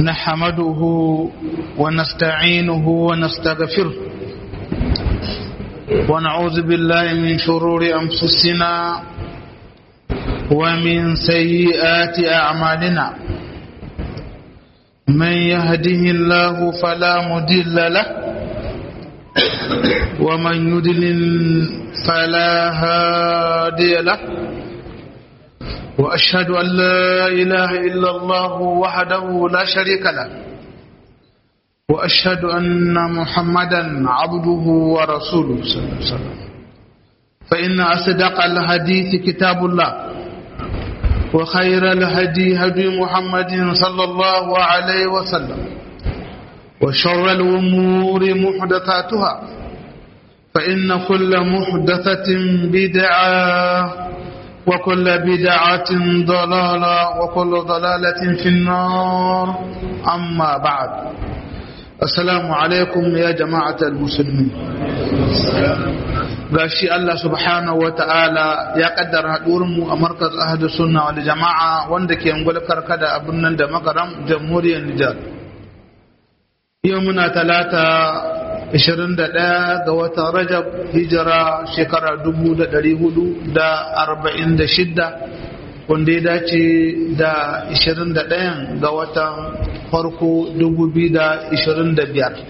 نحمده ونستعينه ونستغفره ونعوذ بالله من شرور أنفسنا ومن سيئات أعمالنا من يهده الله فلا مدل له ومن يدلل فلا هادي له وأشهد أن لا إله إلا الله وحده لا شريك له وأشهد أن محمدا عبده ورسوله صلى الله عليه وسلم فإن أصدق الحديث كتاب الله وخير الهدي هدي محمد صلى الله عليه وسلم وشر الأمور محدثاتها فإن كل محدثة بدعة وكل بدعة ضلالة وكل ضلالة في النار أما بعد السلام عليكم يا جماعة المسلمين gashi Allah subhanahu wa ta'ala ya kaddara mu a markaz ahadu sunna wal jama'a wanda ke ngul karkada abin nan da makaram jamhuriyar Nijar yau muna talata 21 ga watan Rajab hijira shekara 1446 wanda ya dace da 21 ga watan farko 2025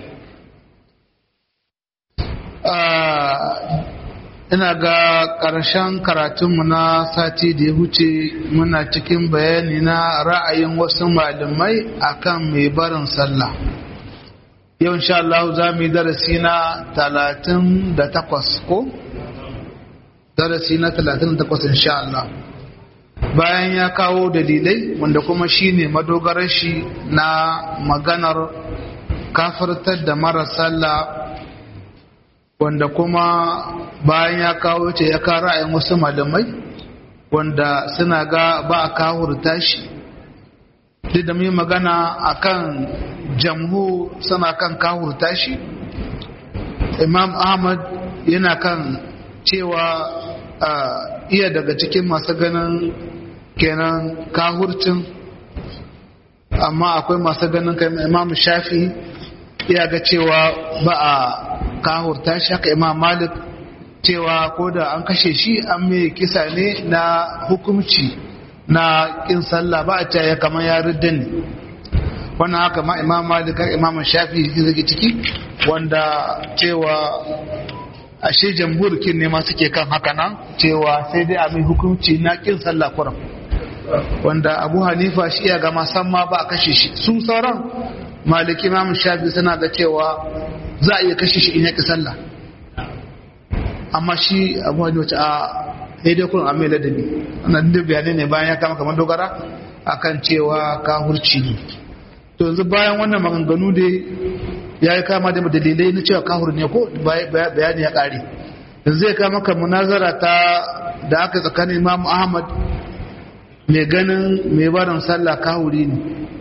ina ga ƙarshen karatunmu na sati da ya huce muna cikin bayani na ra'ayin wasu malamai akan mai barin sallah yau insha Allah za mu yi darasi na talatin da takwas ko? darasi na talatin da takwas insha Allah bayan ya kawo dalilai wanda kuma shi ne madogarar shi na maganar kafartar da mara sallah wanda kuma bayan ya kawo ce ya kawo ra'ayin wasu malamai wanda suna ga ba a kawurta shi duk da mai magana akan jamhu suna kan kawurta shi imam ahmad yana kan cewa iya daga cikin masu ganin kenan kahurcin amma akwai masu ganin kai imam shafi iya ga cewa ba a kahurta shi haka imam malik cewa ko da an kashe shi an mai kisa ne na hukumci na kin sallah ba a ya kamar ya ridda ne wannan haka ma imam malik imam shafi zai ciki wanda cewa ashe jamhurkin ne ma suke kan haka nan cewa sai dai a mai hukunci na kin sallah kuram wanda abu hanifa shi ya gama san ma ba a kashe shi su sauran maliki imam shafi suna ga cewa za a iya kashe shi in ya ki sallah amma shi abu hanifa a daidai kun amai ladabi wannan duk bayanai ne bayan ya kama kamar dogara akan cewa kahurci ne to yanzu bayan wannan maganganu dai ya yi kama da dalilai na cewa kahur ne ko bayani ya kare yanzu zai kama ka munazara ta da aka tsakanin imam ahmad mai ganin mai barin sallah kahuri ne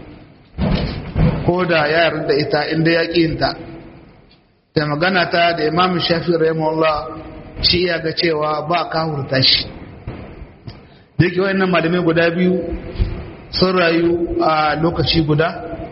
ko da ya yarda ita inda ya ƙinta da magana ta da imam shafi rahimahullah shi ya ga cewa ba kahurta shi da yake wayannan malamai guda biyu sun rayu a lokaci guda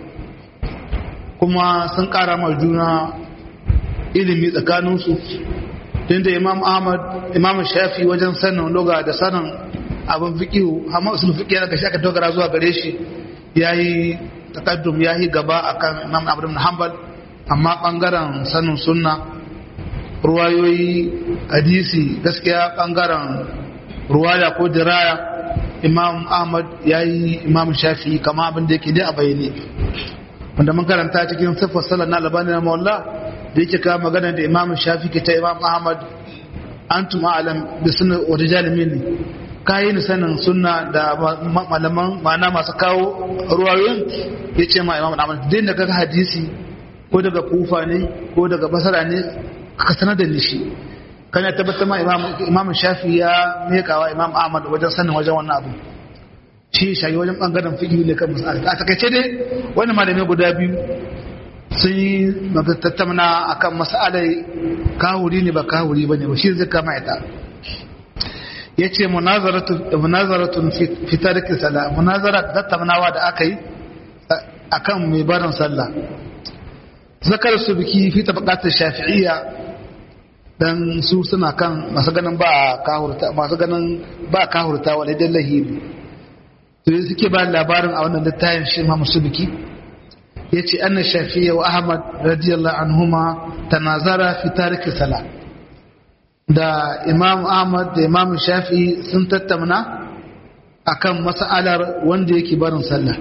kuma sun ƙara ma juna ilimi tsakaninsu tunda imam ahmad imam shafi wajen sanin loga da sanin abin fiƙihu amma usul fiƙi yana gashi aka dogara zuwa gare shi ya yi takaddum ya yi gaba akan imam abu ibn hanbal amma ɓangaren sanin sunna ruwayoyi hadisi gaskiya ɓangaren ruwaya ko diraya imam ahmad ya yi imam shafi kama abin da yake dai a bayyane wanda mun karanta cikin siffar sallar na albani na mawalla da yake kawo magana da imam shafi ke ta imam ahmad antum a'lam bi sunna wa rijal minni kayi ni sanin sunna da malaman ma'ana masu kawo ruwayoyin ya ce ma imam ahmad din da kaga hadisi ko daga kufa ne ko daga basara ne ka sanar da ni shi kana tabbatar ma imam shafi ya mekawa imam ahmad wajen sanin wajen wannan abu shi shayi wajen bangaren fiƙi ne kan masala a takaice dai wani malamai guda biyu sun yi tattauna a kan masalai kahuri ne ba kahuri ba ne ba shi zai kama ita ya ce munazaratun fitar kisala munazara tattaunawa da aka yi akan mai barin sallah zakar su biki fi tabaqat shafi'iyya dan su suna kan masu ganin ba kahurta masu ganin ba kahurta wala dan lahiri to suke ba labarin a wannan littafin shi Imam Subki yace anna shafi'iyya wa ahmad radiyallahu anhuma tanazara fi tariki salat da imam ahmad da imam shafi'i sun tattauna akan mas'alar wanda yake barin sallah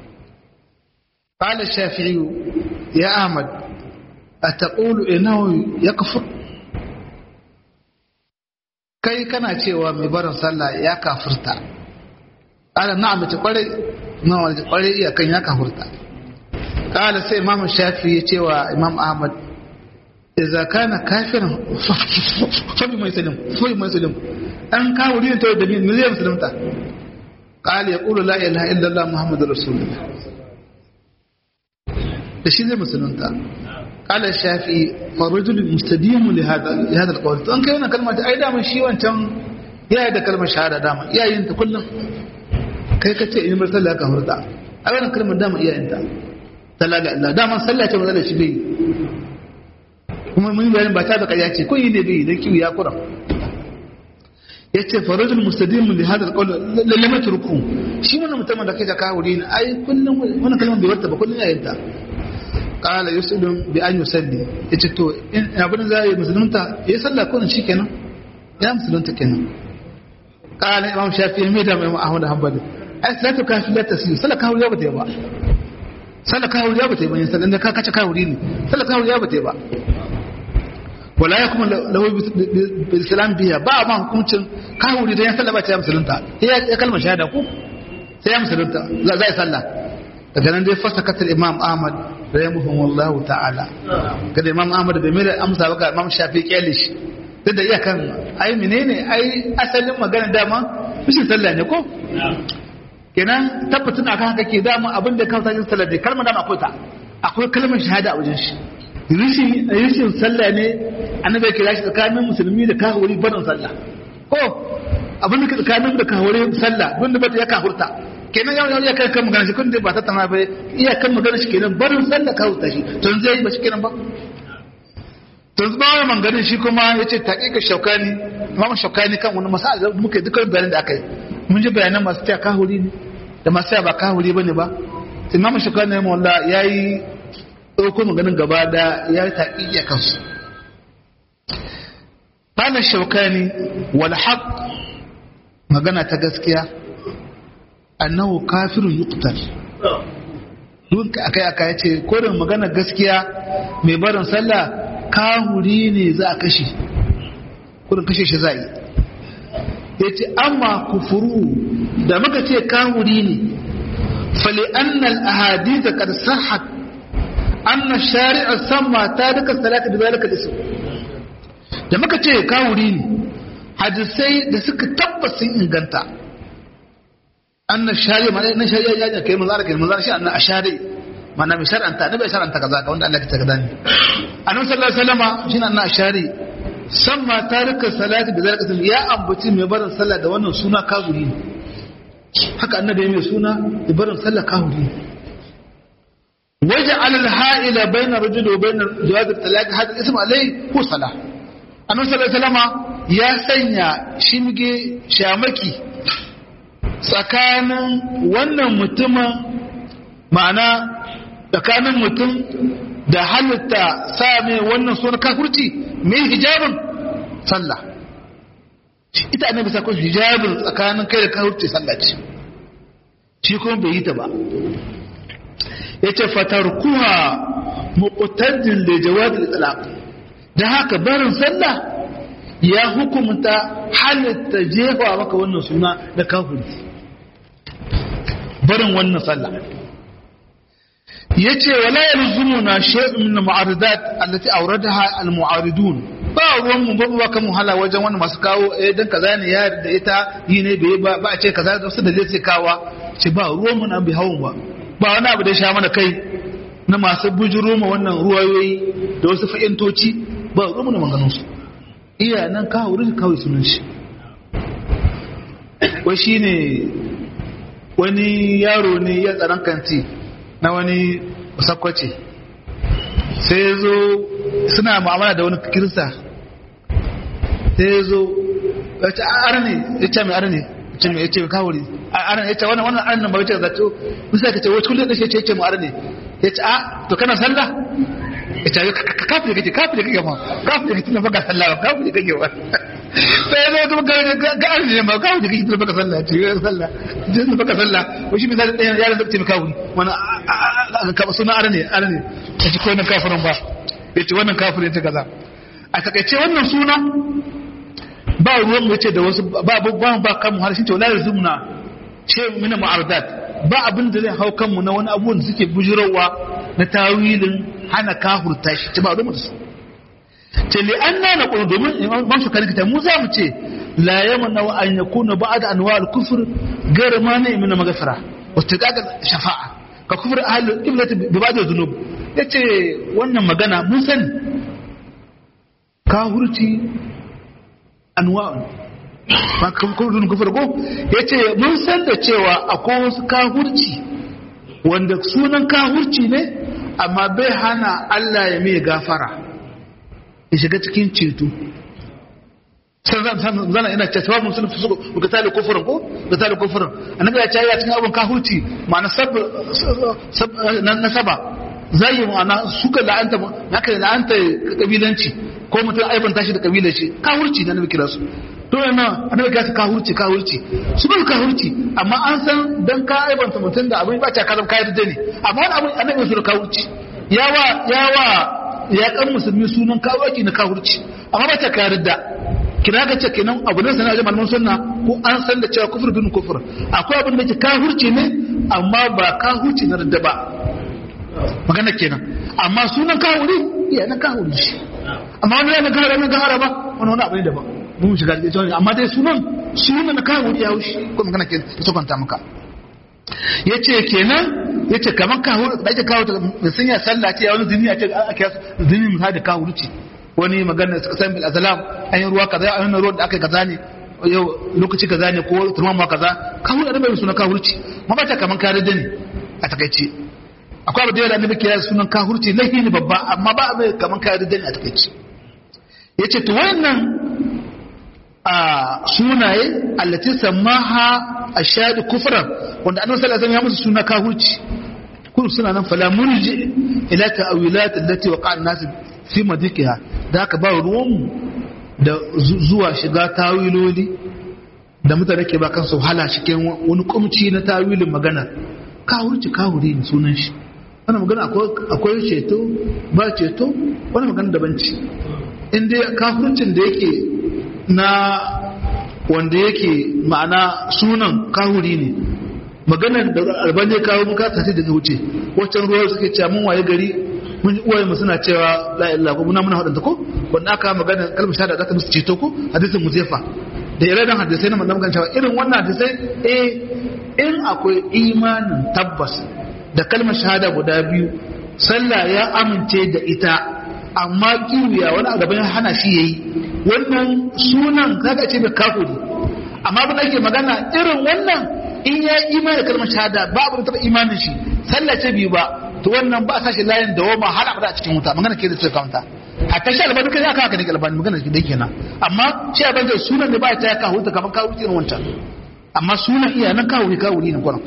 qala shafi'i ya ahmad ataqulu innahu yakfur kai kana cewa mai barin sallah ya kafirta qala na'am ta kware na'am ta kware iya kan ya kafirta qala sai imam shafi'i ya cewa imam ahmad idza kana kafiran fa bi mai salim fa bi mai salim an kawo ne to da me zai musulunta qala yaqulu la ilaha illa allah muhammadur rasulullah da shi zai musulunta qala shafi'i fa rajul mustadim li hada li hada alqawl to an kai wannan kalma ta ai da shi wancan ya yi da kalmar shahada dama iyayen ta kullum kai ka ce in bar sallah ka hurta a wannan kalmar dama iyayen ta sallah ga Allah dama sallah ce mazalla shi bai kuma mun bayanin ba ta da ƙarya ce kun yi ne bai dan kiwo ya kura yace farajul mustadimu li hadha alqawl lam yatruku shi wannan mutumin da kai da kawuri ne ai kullum wannan kalmar bai warta ba kullum yayin ta qala yuslim bi an yusalli yace to in abin da zai musulunta ya sallah ko shi kenan ya musulunta kenan qala imam shafi'i mai da imam ahmad hanbali ai salatu kafin la tasir sallah kawuri ya bata ba sallah kawuri ya bata ba yin sallah ka kace kawuri ne sallah kawuri ya bata ba wala ya kuma lahu bil salam biya ba ma hukuncin kawuri da ya sallah ba ta ya musulunta ya kalmar shahada ku sai ya musulunta za ya sallah daga nan dai fasa katar imam ahmad da ya muhim wallahu ta'ala kada imam ahmad bai mai amsa ba ga imam shafi kyalish duk da iyakan ai menene ai asalin magana dama bishin sallah ne ko kenan tabbatin akan haka ke dama abin da kawo tajin sallah dai kalmar dama akwai ta akwai kalmar shahada a wajen shi rishin rishin sallah ne annabi ya kira shi tsakanin musulmi da kahuri barin sallah ko abin da ke tsakanin da kahuri sallah don da bata ya kahurta kenan yau yau ya kai kan magana shi kun dai ba ta tana ba iya kan magana shi kenan barin sallah kahurta shi to zai yi ba shi kenan ba to ba wani manganin shi kuma ya ce taƙiƙa shaukani imam shaukani kan wani masala da muka yi dukkan bayanin da aka yi mun ji bayanan masu taya kahuri ne da masu taya ba kahuri ba ne ba imam shaukani ne wanda ya yi ɗauko maganin gaba da ya yi taƙiƙa kansu Bala shaukani wal haq magana ta gaskiya annahu kafirun yuqtal duk akai aka yace korin magana gaskiya mai barin sallah kahuri ne za a kashe kudin kashe shi za a yi ya ce amma kufuru da muka ce kahuri ne fali annal ahadisa kad sahat anna shari'a samma ta duka salatu da zalika isu da muka ce kahuri ne hadisai da suka tabbas sun inganta anna shari'a ma na shari'a ya ne kai manzara kai manzara shi anna ashari mana mai shar'anta ne bai shar'anta kaza ka wanda Allah ya kaza ne annabi sallallahu alaihi wasallama shine annabi ashari samma tarika salati da zalika ya ambaci mai barin sallah da wannan suna kafiri ne haka annabi mai suna da barin sallah kafiri ne waja'al al-ha'ila bayna rajul wa bayna jawaz al-talaq hada ism alai ko salah annabi sallallahu alaihi wasallama ya sanya shimge shamaki tsakanin wannan mutumin ma'ana tsakanin mutum da halitta sa mai wannan suna kafurci mai hijabin sallah ita annabi sa ko hijabin tsakanin kai da kafurci sallah ce shi kuma bai yi ta ba yace fatarkuha muqtadin da jawadil itlaq da haka barin sallah ya hukumta halitta jefa maka wannan suna da kafurci barin wannan sallah yace wala yalzumuna shay'un min al-mu'aridat allati awradaha al-mu'aridun ba ruwan mu ba kan muhala wajen wannan masu kawo eh dan kaza ne ya da ita yi ne bai ba ba a ce kaza da su da zai kawa ce ba ruwan mu na bi hawun ba ba wani abu da sha mana kai na masu bujuro ma wannan ruwayoyi da wasu fa'intoci ba ruwan mu na maganin su iya nan ka wurin kawai sunan shi wai shine wani yaro ne ya tsaron kanti na wani sakwace sai ya zo suna mu'amala da wani kirista sai ya zo ya ce arne ya ce mai arne ya ce mai ya ce mai kawuri arne ya ce wannan wannan arne ba ya ce zato bisa ka ce wacce kullum da shi ya ce mu arne ya ce a to kana sallah ya ce kafin kake kafin kake ma kafin kake tunan baka sallah ba kafin kake ba sai ya zo kuma ga arne ne ma kafin kake tunan baka sallah ce ya sallah tunan baka sallah wai shi misali ɗayan yaran da ce mai kawuri wani suna arne arne ya ce ko wannan kafirin ba ya ce wannan kafirin ta kaza a takaice wannan suna ba ruwan mu yace da wasu ba ba ba kan mu harshen to la yazumna ce mina mu'aradat ba abin da zai hau kanmu na wani abubuwan da suke bujirowa na tawilin hana kahurta shi ce ba ruwan da su ce li anna na qulu domin ban su kanika mu za mu ce la yamna wa an yakuna ba'da anwa al-kufr ghayr mani min maghfira wa tagaga shafa'a ka kufur ahli qiblati bi ba'd dhunub yace wannan magana mun sani kahurci anwa'un ba kufurun kufur ko yace mun san da cewa akwai wasu kahurci wanda sunan kahurci ne amma bai hana Allah ya mai gafara ya shiga cikin ceto zana ina ce sababin sun fi suka ga tali kufurin ko ga tali kufurin annabi ya ce ya cikin abin kahurci ma'ana sab na saba zai ma'ana suka la'anta haka la'anta kabilanci ko mutum aibanta shi da kabilar shi kahurci na nabi kira su to yana annabi kira su kahurci kahurci su ba kahurci amma an san dan ka aibanta mutum da abin ba ta kazan kayan da ne amma wani abin annabi su da kahurci yawa yawa ya kan musulmi sunan kahurci na kahurci amma ba ta kayar da kina ga ce kenan abu ne sanar da malaman sunna ko an san da cewa kufur bin kufur akwai abin da ke kahurci ne amma ba kahurci na da ba magana kenan amma sunan kahuri iya na kahuri shi amma wani yana kahara na kahara ba wani wani abu ne daban mun shiga da ita amma dai sunan sunan na kahuri ya wuce ko magana ke ta sokwanta maka yace kenan yace kaman kahuri da ake kawo da sun ya sallah ce wani zini ya ce ake zini misali da kahuri ce wani magana suka san bil azalam an yi ruwa kaza an yi ruwan da aka yi kaza ne yau lokaci kaza ne ko turmama kaza kahuri da bai suna kahurci ma ba ta kaman kare da ne a takaice akwai abu da yawa da annabi kira sunan kahurci laifi ne babba amma ba mai kaman kare da ne a takaice yace to wannan a sunaye allati samaha ashadu kufran wanda annabi sallallahu alaihi wasallam ya musu suna kahurci kun suna nan fala murji ila ta'wilat allati waqa'a an-nas fi madikiha da haka ba ruwan da zuwa shiga tawiloli da mutane ke ba kansu hala cikin wani kumci na tawilin magana kahurci kahuri ne sunan shi wannan magana akwai ceto ba ceto wani magana daban ce inda kafircin da yake na wanda yake ma'ana sunan kahuri ne maganar da albani ya kawo muka tafi da wuce waccan ruwa suke cewa mun waye gari mun ji uwaye mu suna cewa la ilaha ko muna muna hadanta ko wanda aka magana kalmar shahada za ta musu ceto ko hadisin muzefa da ire hadisai na manzon kan cewa irin wannan hadisai eh in akwai imanin tabbas da kalmar shahada guda biyu sallah ya amince da ita amma kiwiya wani a gaban hana shi yayi wannan sunan kaga ce bai kafuri amma abin da ake magana irin wannan in ya imani da kalmar shahada ba abu da taba imanin shi sallah ce biyu ba to wannan ba a sashi layin da wama har abada a cikin wuta magana ke da suka kawanta a tashi albani kai aka haka ne albani magana ke da kenan amma shi abin da sunan da ba ta ya kawo ta kamar kawo irin wancan amma sunan iya nan kawo kawo ne kwanan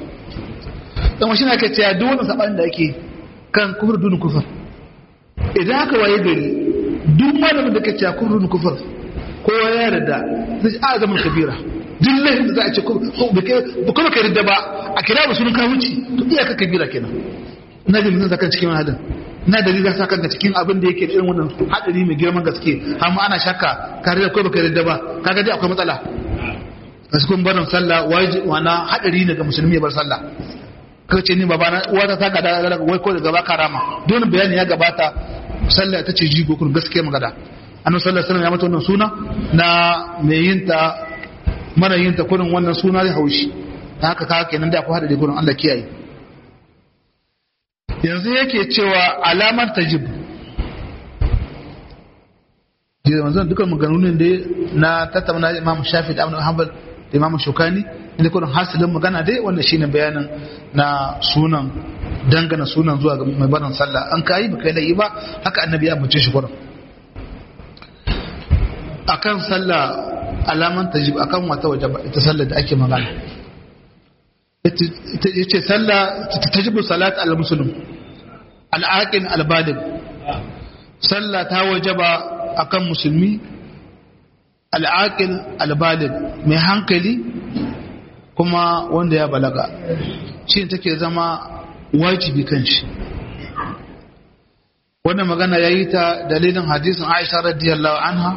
dan wasu na ke cewa duk wannan sabanin da ake kan kufur dun kufur idan aka waye gari duk malamin da ke cewa kufur dun kufur kowa ya yarda zai a zaman kabira duk laifin da za a ce ba kuma ka yarda ba a kira ba sunan kawunci to iyaka kabira kenan na jin zan saka cikin hadin na da riga saka ga cikin abin da yake da irin wannan hadari mai girman gaske amma ana shakka ka yarda ko baka yarda ba kaga dai akwai matsala kasu kun barin sallah waje wana hadari ne ga musulmi ya bar sallah kace ni babana uwata ta gada daga wai ko daga ba karama don bayani ya gabata sallah ta ce jigo kun gaskiya magana annabi sallallahu alaihi wasallam ya mata wannan suna na mai yin ta mara yin ta kurin wannan suna zai haushi haka ka kenan da akwai hadari kurin Allah kiyaye yanzu yake cewa alamar tajib jiya manzon dukkan maganganun da na tattauna Imam Shafi da Ahmad Hanbal da Imam Shukani inda kurin hasilin magana dai wanda shine bayanin na sunan dangana sunan zuwa ga mai barin sallah an kayi ba kai laifi ba haka annabi ya bace shi gurin akan sallah alaman tajib akan wata wajaba ita sallar da ake magana yace sallah tajibu salat al-muslim al-aqil al-baligh sallah ta wajaba akan musulmi al-aqil al-baligh mai hankali kuma wanda ya balaga shi take zama wajibi kan shi wannan magana yayi ta dalilin hadisin Aisha radiyallahu anha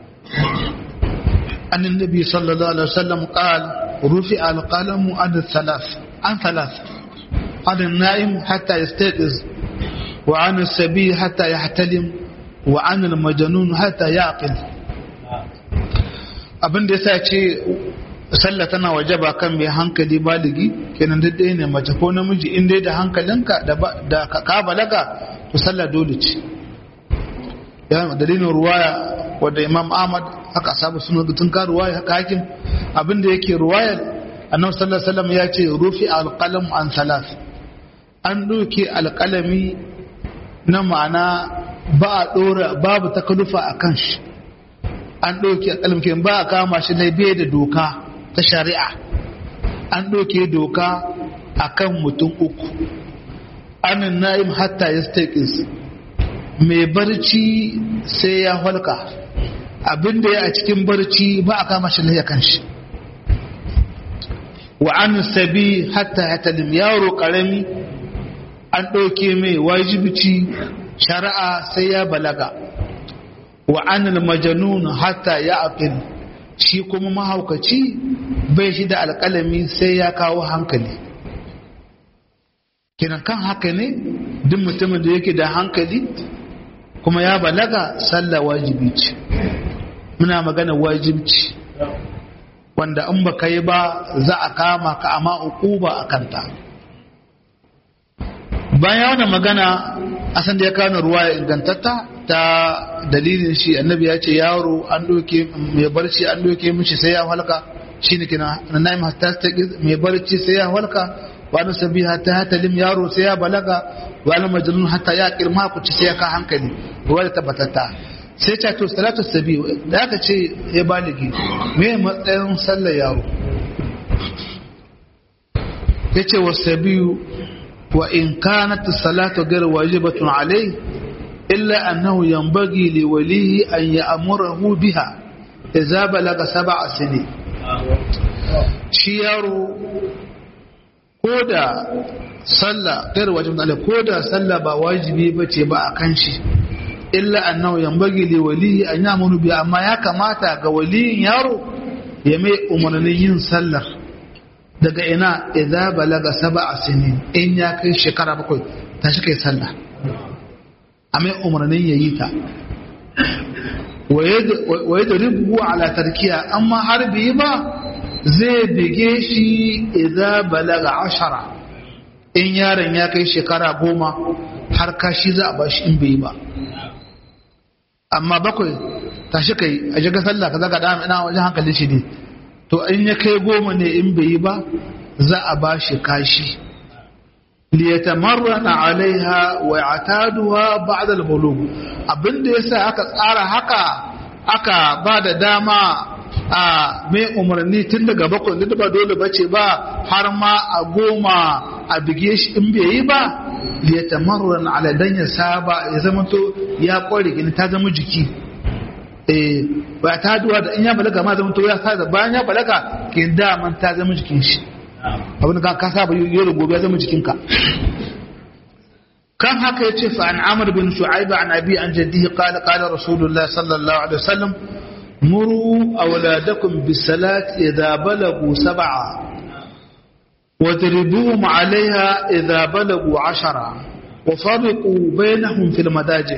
an annabi sallallahu alaihi wasallam qala رفع القلم عن الثلاث عن ثلاث عن النائم حتى يستيقظ وعن السبي حتى يحتلم وعن المجنون حتى يعقل abin da yasa ce sallah tana wajaba kan mai hankali baligi kenan duk ɗaya ne mace ko namiji in dai da hankalinka da ka balaga to sallah dole ce dalilin ruwaya wadda imam ahmad haka sabu suna tun ka ruwaya haka hakim abinda yake ruwayar annabi sallallahu alaihi wasallam ya ce rufi alqalam an salas an doke alqalami na ma'ana ba a dora babu takalufa a kan shi an doke alqalam ke ba a kama shi na bai da doka ta shari'a an doke doka akan mutum uku anin na'im hatta yastaqis mai barci sai ya halka abinda ya a cikin barci ba a kama shi laye kanshi wa an sabi hatta ya talim yaro karami an ɗauke mai wajibici shari'a sai ya balaga wa an majanun hatta ya aqil shi kuma mahaukaci bai shi da alƙalami sai ya kawo hankali kiran kan haka ne duk mutumin da yake da hankali kuma ya balaga sallah wajibi ce muna magana wajibci wanda in baka yi ba za a kama ka amma uquba a kanta bayan wannan magana asan da ya kawo ruwa ya ingantatta ta dalilin shi annabi ya ce yaro an doke mai barci an doke mishi sai ya halka shine kina naim hatta mai barci sai ya halka wani sabi hatta ya talim yaro sai ya balaga wani majnun hatta ya kirma ku ci sai ya ka hankali ruwa da tabbatatta sai ta to salatu sabi da aka ce ya baligi me matsayin sallar yaro yace wa sabiyu wa in kanat salatu ghayr wajibatun alayhi illa annahu yanbaghi li walihi an ya'murahu biha idza balaga sab'a sinin shi yaro koda sallah ghayr wajibatun alayhi koda sallah ba wajibi bace ba akan shi illa annahu yanbaghi li walihi an ya'muru bi amma ya kamata ga waliyin yaro ya mai umarnin yin sallar daga ina idza balaga sab'a sinin in ya kai shekara bakwai ta shi kai sallah a mai umarnin yayi ta wa yadribu ala tarkiya amma har bi ba zai bige shi idza balaga ashara in yaron ya kai shekara goma har kashi za a bashi in bai ba amma bakwai tashi kai a shiga sallah ka zaga dama ina wajen hankalin shi ne to in ya kai goma ne in bai yi ba za a ba shi kashi liyatamarrana alaiha wa ya'taduha ba'da al-bulugh abinda yasa aka tsara haka aka ba da dama a mai umarni tun daga bakwai da ba dole bace ba har ma a goma a bige shi in bai yi ba liyatamarran ala dan ya saba ya zama to ya kware gini ta zama jiki eh ba ta duwa da in ya balaga ma zama to ya saba bayan ya balaga kin da man ta zama jikin shi abin da ka saba yau da gobe ya zama jikin ka kan haka yace fa an amr bin shu'aib an abi an jaddihi qala qala rasulullah sallallahu alaihi wasallam muru awladakum bis salati idha balagu sab'a واضربوهم عليها إذا بلغوا عشرة وفرقوا بينهم في المداجع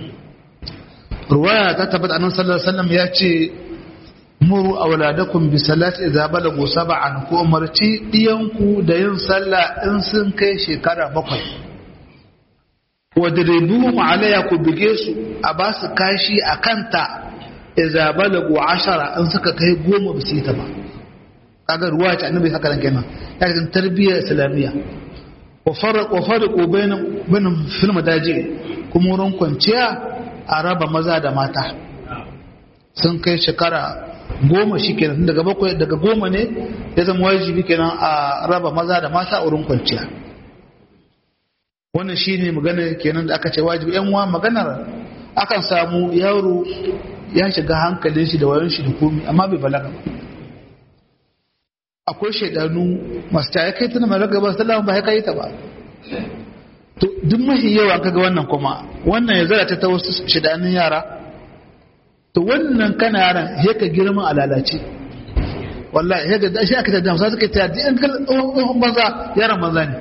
رواية تثبت أن صلى الله عليه وسلم يأتي مروا أولادكم بصلاة إذا بلغوا سبعا كأمرتي ديانكو دين صلى إنسان كي شكرا بقي wadribuhum alayya ku bige su a ba su kashi a kanta idza balagu ashara in suka kai goma ba su yi ta ba kaga ruwa ce annabi haka nan kenan ya cikin tarbiyyar islamiyya wa farqu bainam bainam fil madaji kuma wurin kwanciya a raba maza da mata sun kai shekara goma shi kenan daga bakwai daga goma ne ya zama wajibi kenan a raba maza da mata a wurin kwanciya wannan shi ne magana kenan da aka ce wajibi yan uwa maganar akan samu yaro ya shiga hankalin shi da wayan shi da komi amma bai balaga ba akwai shaidanu masu ta kai tana balaga ba sallama ba ya kai ta ba to duk mahi yawa kaga wannan kuma wannan ya zara ta wasu shaidanun yara to wannan kana yaran ya ka girma a lalace wallahi ya ga shi aka ta damsa suka ta da yan tsohon banza yaran banza ne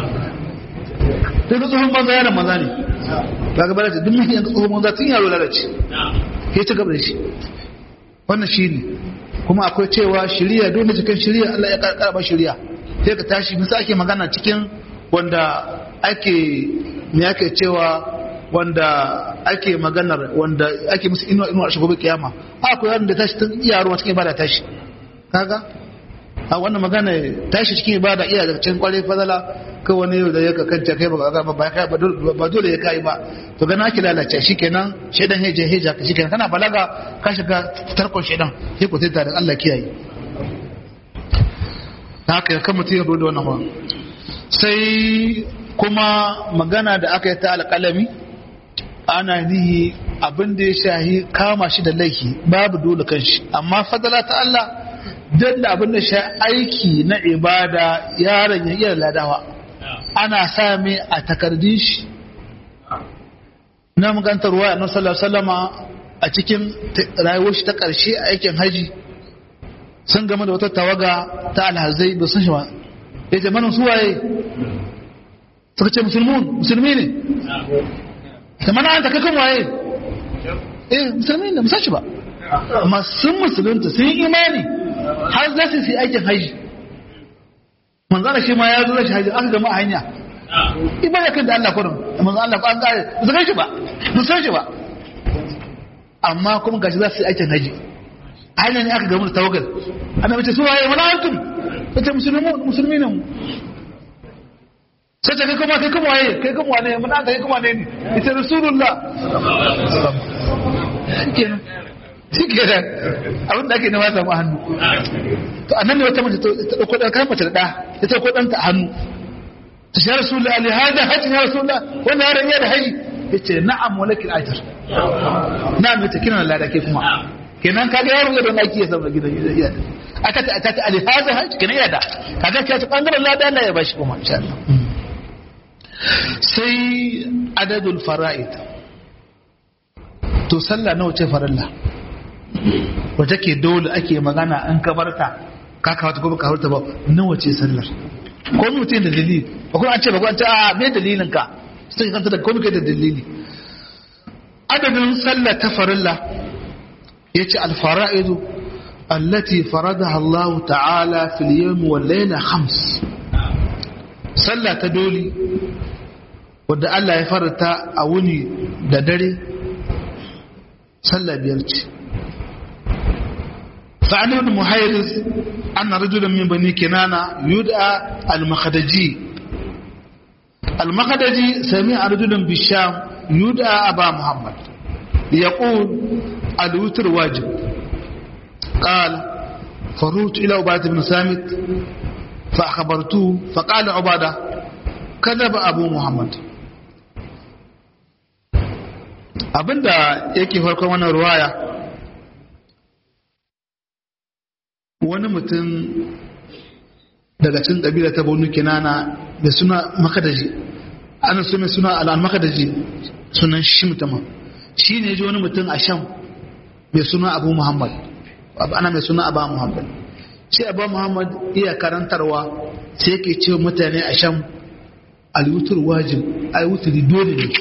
sai tsohon banza yaran banza ne ba ga balace duk mahi yan tsohon banza tun yaro lalace ya ci gaba da shi wannan shi ne kuma akwai cewa shirya dole cikin shirya Allah ya karba shirya sai ka tashi misa ake magana cikin wanda ake me ake cewa wanda ake maganar wanda ake musu inuwa inuwa a gobe kiyama akwai wanda da tashi tun iya ruwa cikin ibada tashi kaga a wannan magana tashi cikin ibada iya daga cikin kwarai fadala kai wani yau da ya ka kanta kai ba dole ya kai ba to gana ki lalace shikenan shedan heje heja ka shikenan kana balaga ka shiga tarkon shedan sai ku taita da Allah kiyaye haka kan mutum ya dole wannan ba sai kuma magana da aka yi ta alƙalami ana nihi abin da ya shahi kama shi da laifi babu dole kan shi amma fadala ta Allah don da abin da sha aiki na ibada yaron ya iya ladawa ana sami a takardun shi na magantar ruwa a sallallahu salama a cikin rayuwar shi ta ƙarshe a aikin haji sun gama da wata tawaga ta alhazai ba sun shi ba ya ce manin suwaye suka ce musulmi ne da mana an ta kakan waye eh musulmi ne musashi ba amma sun musulunta sun yi imani har za su yi aikin haji manzana shi ma ya zo da shi haji aka gama a hanya ibada kan da Allah kurin manzo Allah ko an kare ba su shi ba ba san shi ba amma kuma gashi za su yi aikin haji a hanya ne aka gama da tawagal ana mace su waye wala antum kace musulmi musulmi ne sai ta kai kuma kai kuma waye kai kuma wane mun an kai kuma ne ne ita rasulullah kenan shi kenan abin da ake nema samu hannu to annan ne wata mace ta dauko da kan mace da da ta dauko dan ta hannu ta shi rasulullah ali hada haji ya rasulullah wannan yaron ya da haji yace na'am walakil ajr na'am yace kina lada ke kuma kenan kaga yaro da naki ya samu gidan iya aka ta ta ali hada haji kenan ya da kaga ka ta bangaren lada Allah ya bashi kuma insha Allah sai adadul fara'id to sallah nawa ce farilla wace ke dole ake magana an kabarta ka kawata ko baka haurta ba nawa ce sallar ko mutum da dalili ba kuma an ce ba ko an ce a me dalilin ka sai kanta da komai da dalili adadin sallah ta farilla yace al fara'idu allati faradaha Allah ta'ala fil yawm wal layla khams sallah ta dole wadda Allah ya farata a wuni da dare sallah biyar ce فعن ابن محيرز أن رجلا من بني كنانة يدعى المخدجي المخدجي سمع رجلا بالشام يدعى أبا محمد يقول الوتر واجب قال فروت إلى عبادة بن سامت فأخبرته فقال عبادة كذب أبو محمد abinda yake farkon wannan ruwaya wani mutum daga cikin ƙabila ta bonu kinana da suna makadaji ana so mai suna al'an makadaji sunan shi mutumin shi ne ji wani mutum a sham mai suna abu muhammad ana mai suna abu muhammad shi abu muhammad iya karantarwa sai ke ce mutane a sham alwutur wajib alwutur dole ne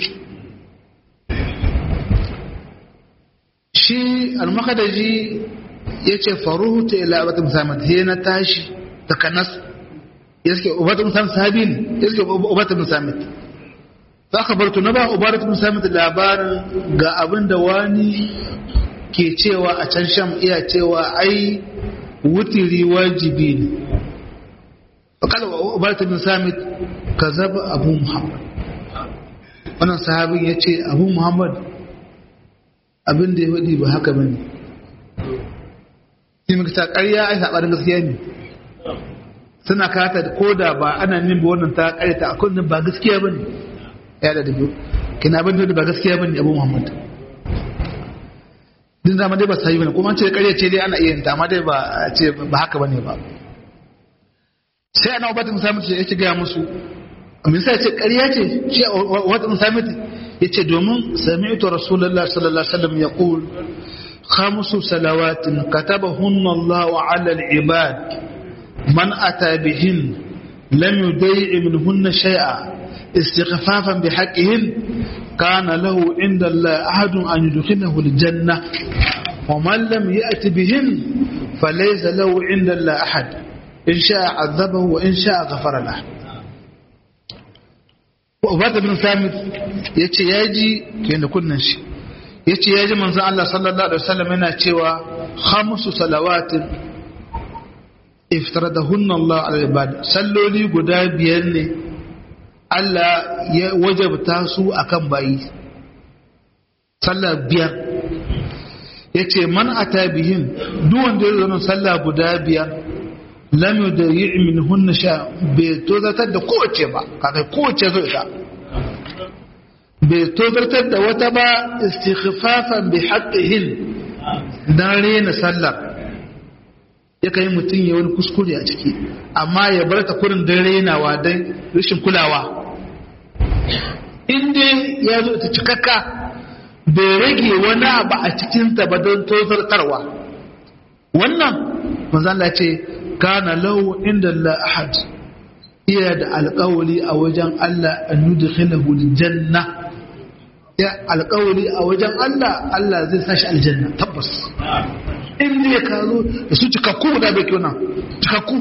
shi al-makadaji ya ce faruhu ta ila abatun musamman sai na tashi ta kanas ya suke ubatun musamman sahabi ne ya suke ubatun musamman za ka bartu na ba ubatun musamman labarin ga abin da wani ke cewa a can sham iya cewa ai wutiri wajibi ne wakala ubatun musamman kazaba abu muhammad wannan sahabin ya ce abu muhammad abin da ya faɗi ba haka bane sai muka ta ƙarya ai saɓanin gaskiya ne suna kata ko da ba ana nin ba wannan ta ƙaryata a kullum ba gaskiya bane ya da dubu kina abin da ba gaskiya bane abu muhammad din zama dai ba sai bane kuma an ce ƙarya ce dai ana iya ta amma dai ba ce ba haka bane ba sai ana wabatun samiti ya ce gaya musu misali ce ƙarya ce ce wabatun samiti ya ce domin sami'tu rasulullah sallallahu alaihi wasallam ya qul khamsu salawatin katabahunna Allah ala al-ibad man ata bihin lam yudai minhunna shay'a istighfafan bihaqqihin kana lahu inda Allah ahadun an yudkhilahu al-janna ومن لم يأت بهن فليس له عند الله أحد in sha azabahu wa in sha ghafara la Ubata bin Samit yace yaji kenan kunnan shi yace yaji manzon Allah sallallahu alaihi wasallam yana cewa khamsu salawatin iftaradahunna Allah ala ibad salloli guda biyar ne Allah ya wajabta su akan bayi sallah biyar yace man ata bihin duk wanda ya zo sallah guda biyar lam yudayi min hunna sha bai tozartar da kowace ba kakai kowace zo ita bai tozartar da wata ba istighfafan bi haqqihin dan rena sallar ya kai mutum ya wani kuskure a ciki amma ya bar ta kurin dan renawa dan rashin kulawa in dai ya zo ta cikakka bai rage wani abu a cikinta ba don tozartarwa wannan manzan Allah ce kana lahu inda Allah ahad iya da alƙawali a wajen Allah an yudkhilahu aljanna ya alƙawali a wajen Allah Allah zai sashi aljanna tabbas in ne ka zo da su cikakku da bai kyau nan cikakku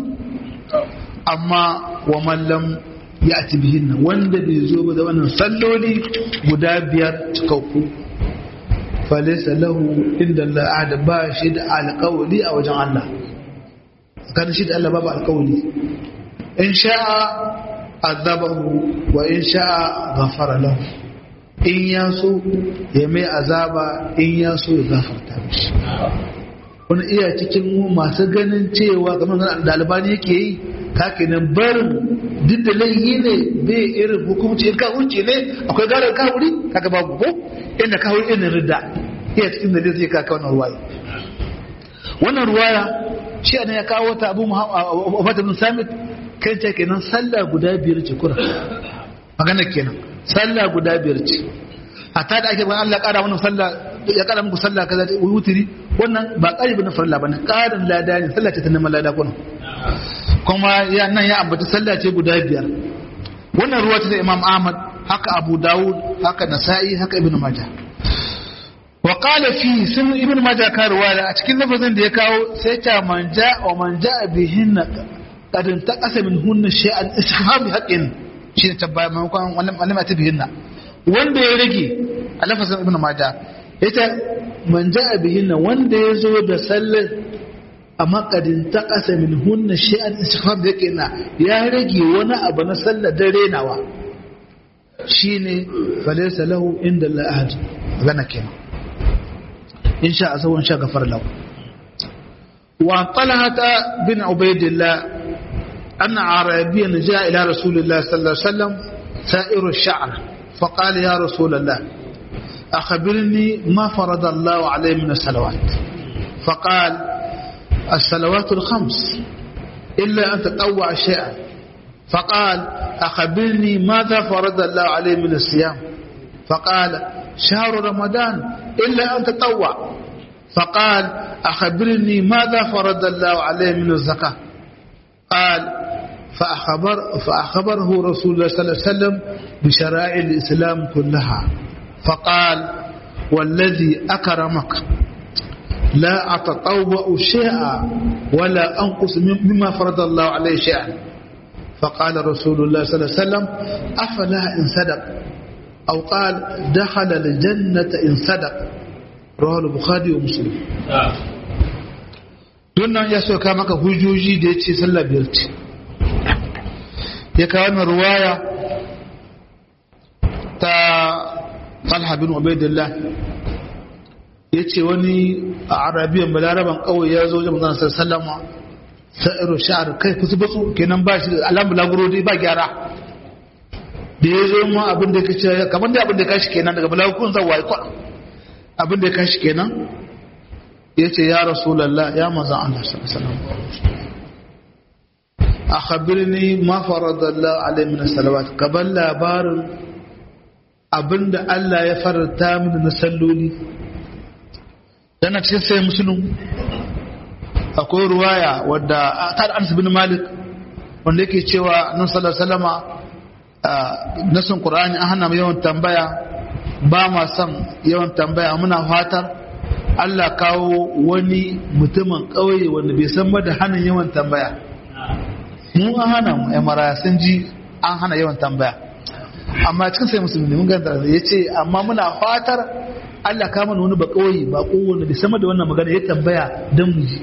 amma wa mallam ya ati bihin wanda bai zo ba da wannan salloli guda biyar cikakku falisa lahu inda Allah ahad ba shi da alƙawali a wajen Allah tsakanin shi da Allah babu alkawali in sha'a azabahu wa in sha'a ghafara lahu in ya so ya mai azaba in ya so ya gafarta mishi wani iya cikin masu ganin cewa kamar da albani yake yi kake nan barin duk da laifi ne bai irin hukumci in kahunci ne akwai garar kahuri kaga babu ko inda kahuri irin ridda iya cikin da zai kaka wannan ruwaya wannan ruwaya shi ne ya kawo ta abu muhammadu bin samit kan ce kenan sallah guda biyar ce kura magana kenan sallah guda biyar ce a ta da ake bayan Allah kara wannan sallah ya kara muku sallah kaza ta wutiri wannan ba kari bane farilla bane karin lada ne sallah ce ta neman lada kuna kuma ya nan ya ambaci sallah ce guda biyar wannan ruwa ta da Imam Ahmad haka Abu Dawud haka Nasa'i haka Ibn Majah wa qala fi sun ibn majah karwa a cikin lafazin da ya kawo sai ta manja wa manja bihin qad taqasa min hunna shay'an istighfar bi haqqin shi ne tabbaya maimakon wannan malama ta bihinna wanda ya rage a lafazin ibn majah ita manja bihinna wanda ya zo da sallar amma qad taqasa min hunna shay'an istighfar bi haqqin ya rage wani abu na sallar dare nawa shine falaysa lahu inda la ahad gana kenan إن شاء سوى إن شاء غفر له وعن طلحة بن عبيد الله أن عربيا جاء إلى رسول الله صلى الله عليه وسلم سائر الشعر فقال يا رسول الله أخبرني ما فرض الله عليه من الصلوات فقال الصلوات الخمس إلا أن تطوع شيئا فقال أخبرني ماذا فرض الله عليه من الصيام فقال شهر رمضان إلا أن تطوع فقال أخبرني ماذا فرض الله عليه من الزكاة قال فأخبر فأخبره رسول الله صلى الله عليه وسلم بشرائع الإسلام كلها فقال والذي أكرمك لا أتطوع شيئا ولا أنقص مما فرض الله عليه شيئا فقال رسول الله صلى الله عليه وسلم أفلا إن صدق أو قال دخل الجنة إن صدق رواه البخاري ومسلم dunnan ya so ka maka hujjoji da ya ce sallah biyar ce ya kawo wannan ruwaya ta talha bin ubaidillah ya ce wani a arabiyan balaraban kawai ya zo wajen manzana sallama sa'iru sha'ar kai kusa batsu kenan ba shi alamu laguro dai ba gyara da ya zo ma abin da ya kace kamar da abin da ya kashi kenan daga balagurun zan waye kwa abin da ya kashi kenan ya ce ya rasulallah ya manzan Allah sallallahu alaihi a khabirni ma faradallahu alaihi min salawat kaban labarin abinda Allah ya faranta mini na salloli yana cikin sai musulun akwai ruwaya wadda ta da Anas bin Malik wanda yake cewa nan sallallahu alaihi wasallama nasin Qur'ani an hana mu yawan tambaya ba ma son yawan tambaya muna fatar Allah kawo wani mutumin ƙauye wanda bai san ba da hannun yawan tambaya mu an hana mu ya maraya sun ji an hana yawan tambaya amma cikin sai musulmi mun ganta ya ce amma muna fatar Allah ka mana wani ba ƙauye ba kowane bai sama da wannan magana ya tambaya don mu ji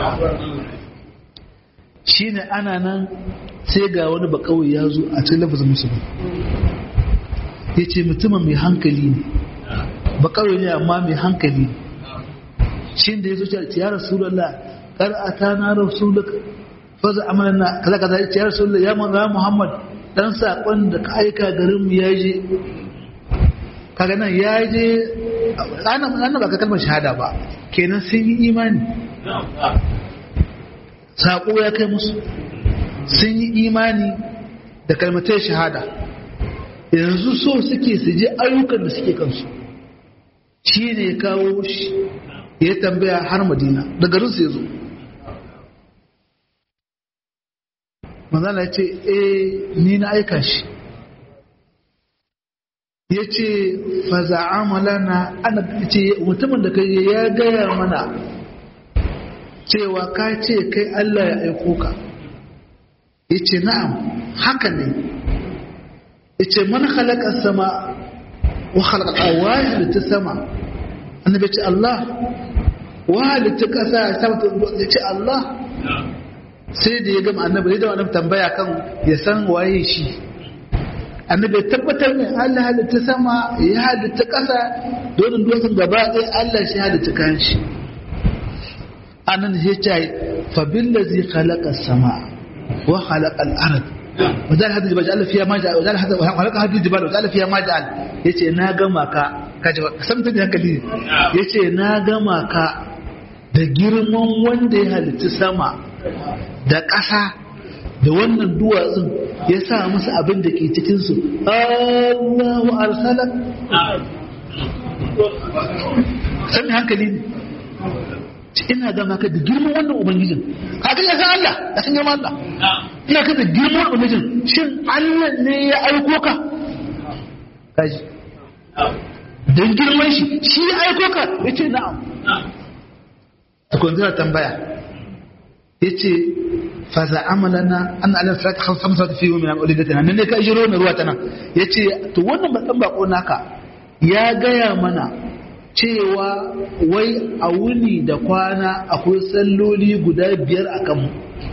shine ana nan sai ga wani ba ƙauye ya zo a cikin lafazin musulmi ya ce mutumin mai hankali ne ba ƙauye ne amma mai hankali ne shi da ya zo ce ya rasulallah kar a ta na rasulullah faza amalan na kaza kaza ya ce ya rasulallah ya manzo muhammad dan sakon da ka aika garin mu ya je kaga nan ya je ana ba ka kalmar shahada ba kenan sun yi imani sako ya kai musu sun yi imani da kalmatai shahada yanzu so suke su je ayyukan da suke kansu shi ne ya kawo shi ya tambaya har madina da garinsu ya zo manzana ya ce eh ni na aika shi ya ce faza amala na ana ce mutumin da kai ya gaya mana cewa ka ce kai Allah ya aiko ka ya ce na'am haka ne ya ce mana halakar sama wa halakar waye ta sama annabi ce Allah wahalitta ƙasa ya sabata ya ce Allah sai da ya gama annabi da wani tambaya kan ya san waye shi annabi ya tabbatar ne Allah halitta sama ya halitta ƙasa donin dokin gaba ɗaya Allah shi halitta kan shi anan ya ce fa billazi khalaqa sama wa khalaqa al-ard wajen hadin jibal Allah fiya ma ja'al wajen hadin khalaqa hadin jibal wajen fiya ma ja'al yace na gama ka kaje samta da hankali yace na gama ka da girman wanda ya halitta sama da ƙasa da wannan duwatsun ya sa musu abin da ke cikinsu Allahu arsalak sami hankali ne ina gama ka da girman wannan ubangijin kaga ya san Allah ya san girman Allah ina ka da girman ubangijin shin Allah ne ya aiko ka kaji don girman shi shi ya aiko ka ya ce na'am tukun zira tambaya ya ce faza amalana an alin sarki hamsa ta fiye min al'ulidatina nan ne ka jiro na ruwa ta nan ya ce to wannan baɗan bako naka ya gaya mana cewa wai a wuni da kwana akwai salloli guda biyar a kanmu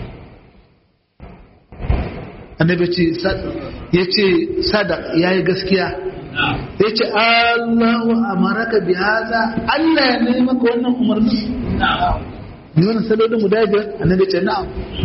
annabi ce ya ce sadaq ya yi gaskiya ya ce allahu amaraka bi haza allah ya nemi maka wannan umarni ni wannan sallolin guda biyar annabi ce na'am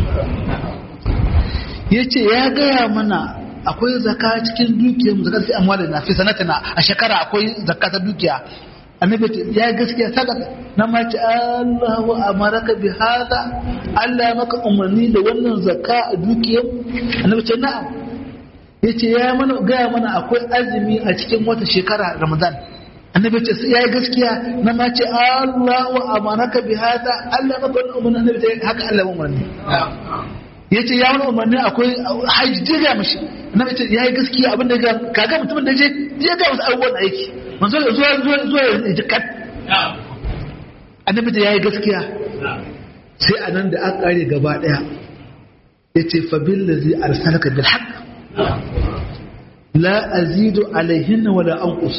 ya ce ya gaya mana akwai zaka cikin dukiyar zakar fi amwalin na fi sanatina a shekara akwai zakka ta dukiya annabi ya gaskiya sadaka na ma ce Allahu amaraka bi hada Allah ya maka umarni da wannan zakka a dukiyar annabi ce na'am yace ya mana gaya mana akwai azumi a cikin wata shekara Ramadan annabi ce ya yi gaskiya na ma ce Allahu amaraka bi hada Allah ya maka wannan umarni annabi ce haka Allah ya umarni ya ce ya wani umarni akwai hajji je ga mashi na ce ya yi gaskiya abin da kaga mutumin da je je ga wasu abubuwan aiki manzo da zuwa zuwa zuwa ya jikat annabi da ya yi gaskiya sai a nan da aka kare gaba daya ya ce fa billazi arsalaka bil haqq la azidu alaihinna wala anqus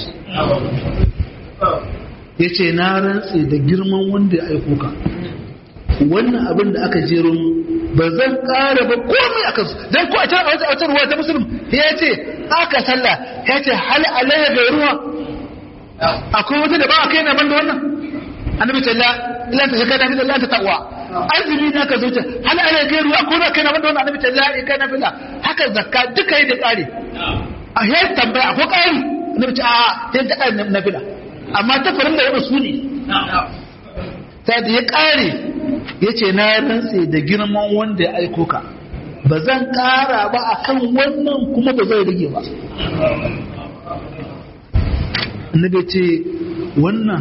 ya ce na rantse da girman wanda ya aiko ka wannan abin da aka jero ba zan ƙara ba komai a kansu don ko a can a wata ruwa ta musulun ya ce aka sallah ya ce hal alayya ga ruwa akwai wata da ba a kai na ban da wannan annabi ta la ilan ta shakka da fi Allah ta taqwa azumi na ka zuciya hal alayya ga ruwa ko na kai na ban da wannan annabi ta la in kai na fila haka zakka duka yi da ƙari a yar tambaya ko ƙari annabi ta a sai ta ƙari na fila amma ta farin da ya su ne ta da ya ƙare ya ce na rantse da girman wanda ya aiko ka ba zan ƙara ba a kan wannan kuma ba zai rage ba annabi ce wannan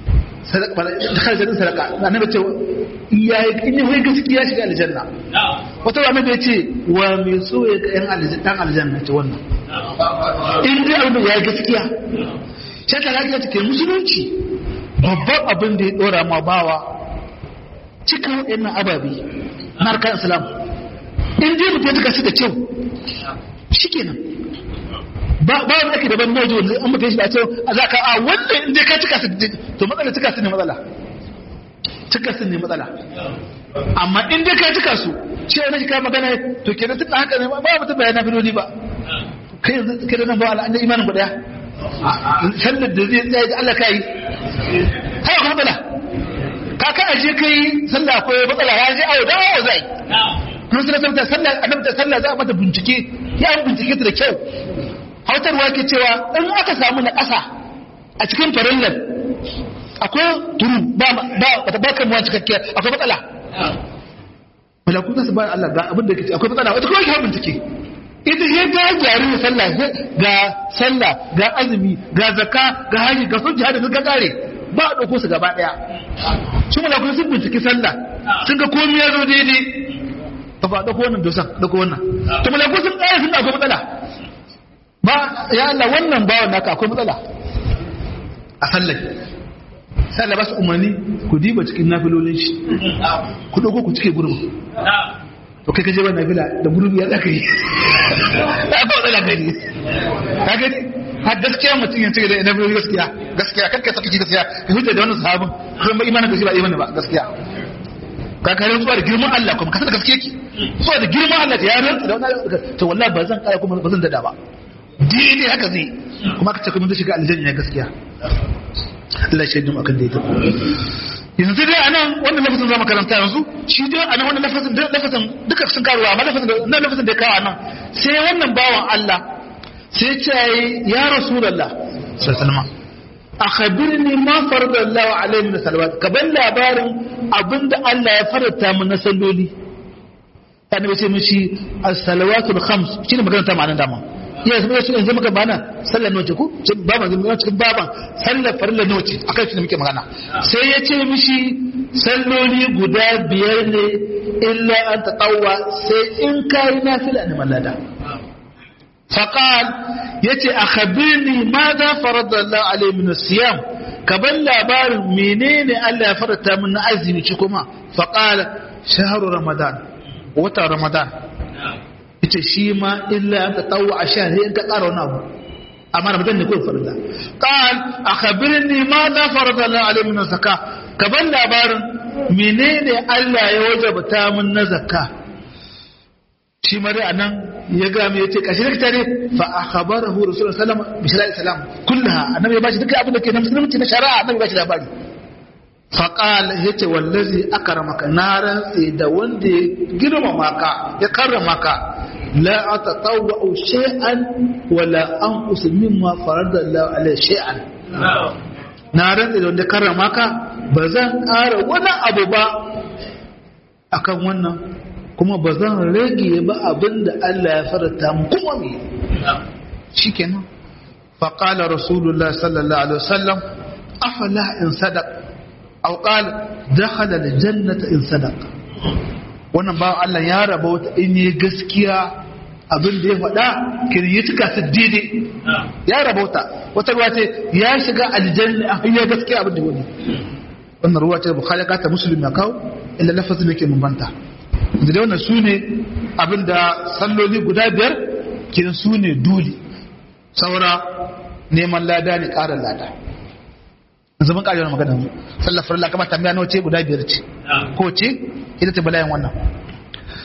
sadaka sadaka annabi ce ya yi in yi gaskiya shiga aljanna wata wa annabi ce wa mai so ya ga yan dan aljanna ce wannan in dai abin ya yi gaskiya sai ta lafiya take musulunci babban abin da ya dora ma bawa cika waɗannan ababe na harkar islam in dai mutum ya cika su da kyau shi kenan ba ba wani ake daban mojo wanda an mutum shi ba cewa a za ka a wannan in dai ka cika su to matsala cika su ne matsala cika su ne matsala amma in dai ka cika su shi ne shi ka magana to kenan tun haka ne ba mutum bayana filoli ba kai yanzu kai da nan ba Allah imanin ku daya sallar da zai tsaye da Allah ka yi haka kuma matsala ka ka aje kai sallah ko matsala ya je awo da awo zai kuma sai ta sallah annabi ta sallah za a mata bincike ya an bincike ta da kyau hautarwa ke cewa in aka samu na ƙasa a cikin farillan akwai turu ba ba ba ba kan cikakke akwai matsala malaku za su ba Allah ga abin da yake akwai matsala wata kuma ke bincike ita ya ga jari da sallah ga sallah ga azumi ga zakka ga haji ga sun jihadi sun ga kare ba a ɗauko su gaba ɗaya su malaku sun binciki sallah sun ga komai ya zo daidai ba ba ɗauko wannan dosan ɗauko wannan to malaku sun ƙara sun akwai matsala ba ya Allah wannan bawan naka akwai matsala a sallah sai Allah ba su umarni ku diba cikin nafilolin shi ku ɗauko ku cike gurbin to kai kaje wannan nafila da gurbi ya zaka yi ta ko da gani ka gani har gaskiya mutum ya cike da nafiloli gaskiya gaskiya kanka saka ki gaskiya ka hujja da wannan sahabin kuma imanin da shi ba imani ba gaskiya ka kare zuwa da girman Allah kuma ka san gaskiya ki zuwa da girman Allah ya rantsa da wannan to wallahi ba zan kara kuma ba zan dada ba daidai haka zai kuma ka ce kuma zai shiga aljanna gaskiya Allah shaidu akan daidai yanzu dai anan wannan lafazin zama karanta yanzu shi dai anan wannan lafazin lafazin duka sun karuwa amma lafazin nan lafazin da ya kawo anan sai wannan bawan Allah sai ce ya rasulullah sallallahu alaihi wasallam akhbirni ma farada Allah alaihi min salawat ka ban labarin abinda Allah ya farata min na salloli annabi ce mishi as-salawatul khams shine magana ta ma'anar dama ya zama su yanzu muka bana sallar noce ku baban zama cikin baban sallar farilla noce akan shi da muke magana sai ya ce mishi salloli guda biyar ne illa an taqawwa sai in kai nafila ne mallada faqal yace akhbirni madha farada Allah alayhi min siyam ka ban labarin menene Allah ya farata min na azumi ci kuma faqala shahru ramadan wata ramadan ita shi ma illa ta tsawo a sha sai in ka ƙara wani abu amma ramadan ne kawai farilla qal akhbirni ma za farada la alayhi min zakka ka ban labarin menene Allah ya wajabta min na zakka shi mare anan ya ga me yace kashi da tare fa akhbarahu rasulullahi sallallahu alaihi wasallam bi shari'a islam kullaha annabi ya bashi duka abin da ke na musulunci na shari'a annabi ya bashi labari faƙal ya ce wallazi aka ramaka na rantse da wanda ya girmama ka ya karrama ka la a ta tsawo shay'an wala an usulmin ma farar da Allah alai shay'an na rantse da wanda ya karrama ka ba zan ƙara wani abu ba akan wannan kuma ba zan rage ba abin da Allah ya farata mu kuma me shikenan فقال رسول الله صلى الله عليه وسلم أفلا إن صدق أو قال دخل الجنة إن صدق wannan ba Allah ya raba wata in yi gaskiya abin da ya faɗa kiri ya cika su daidai ya raba wata wata ruwa ce ya shiga aljanna a hanyar gaskiya abin da wani wannan ruwa ce bukhari ya kata musulun ya kawo illa lafazin yake bambanta da dai wannan su ne abin da salloli guda biyar kin su ne dole saura neman lada ne ƙarin lada zaman ƙarin magana mu sallar farilla kamar tambaya nawa ce guda biyar ce ko ce ita ce balayan wannan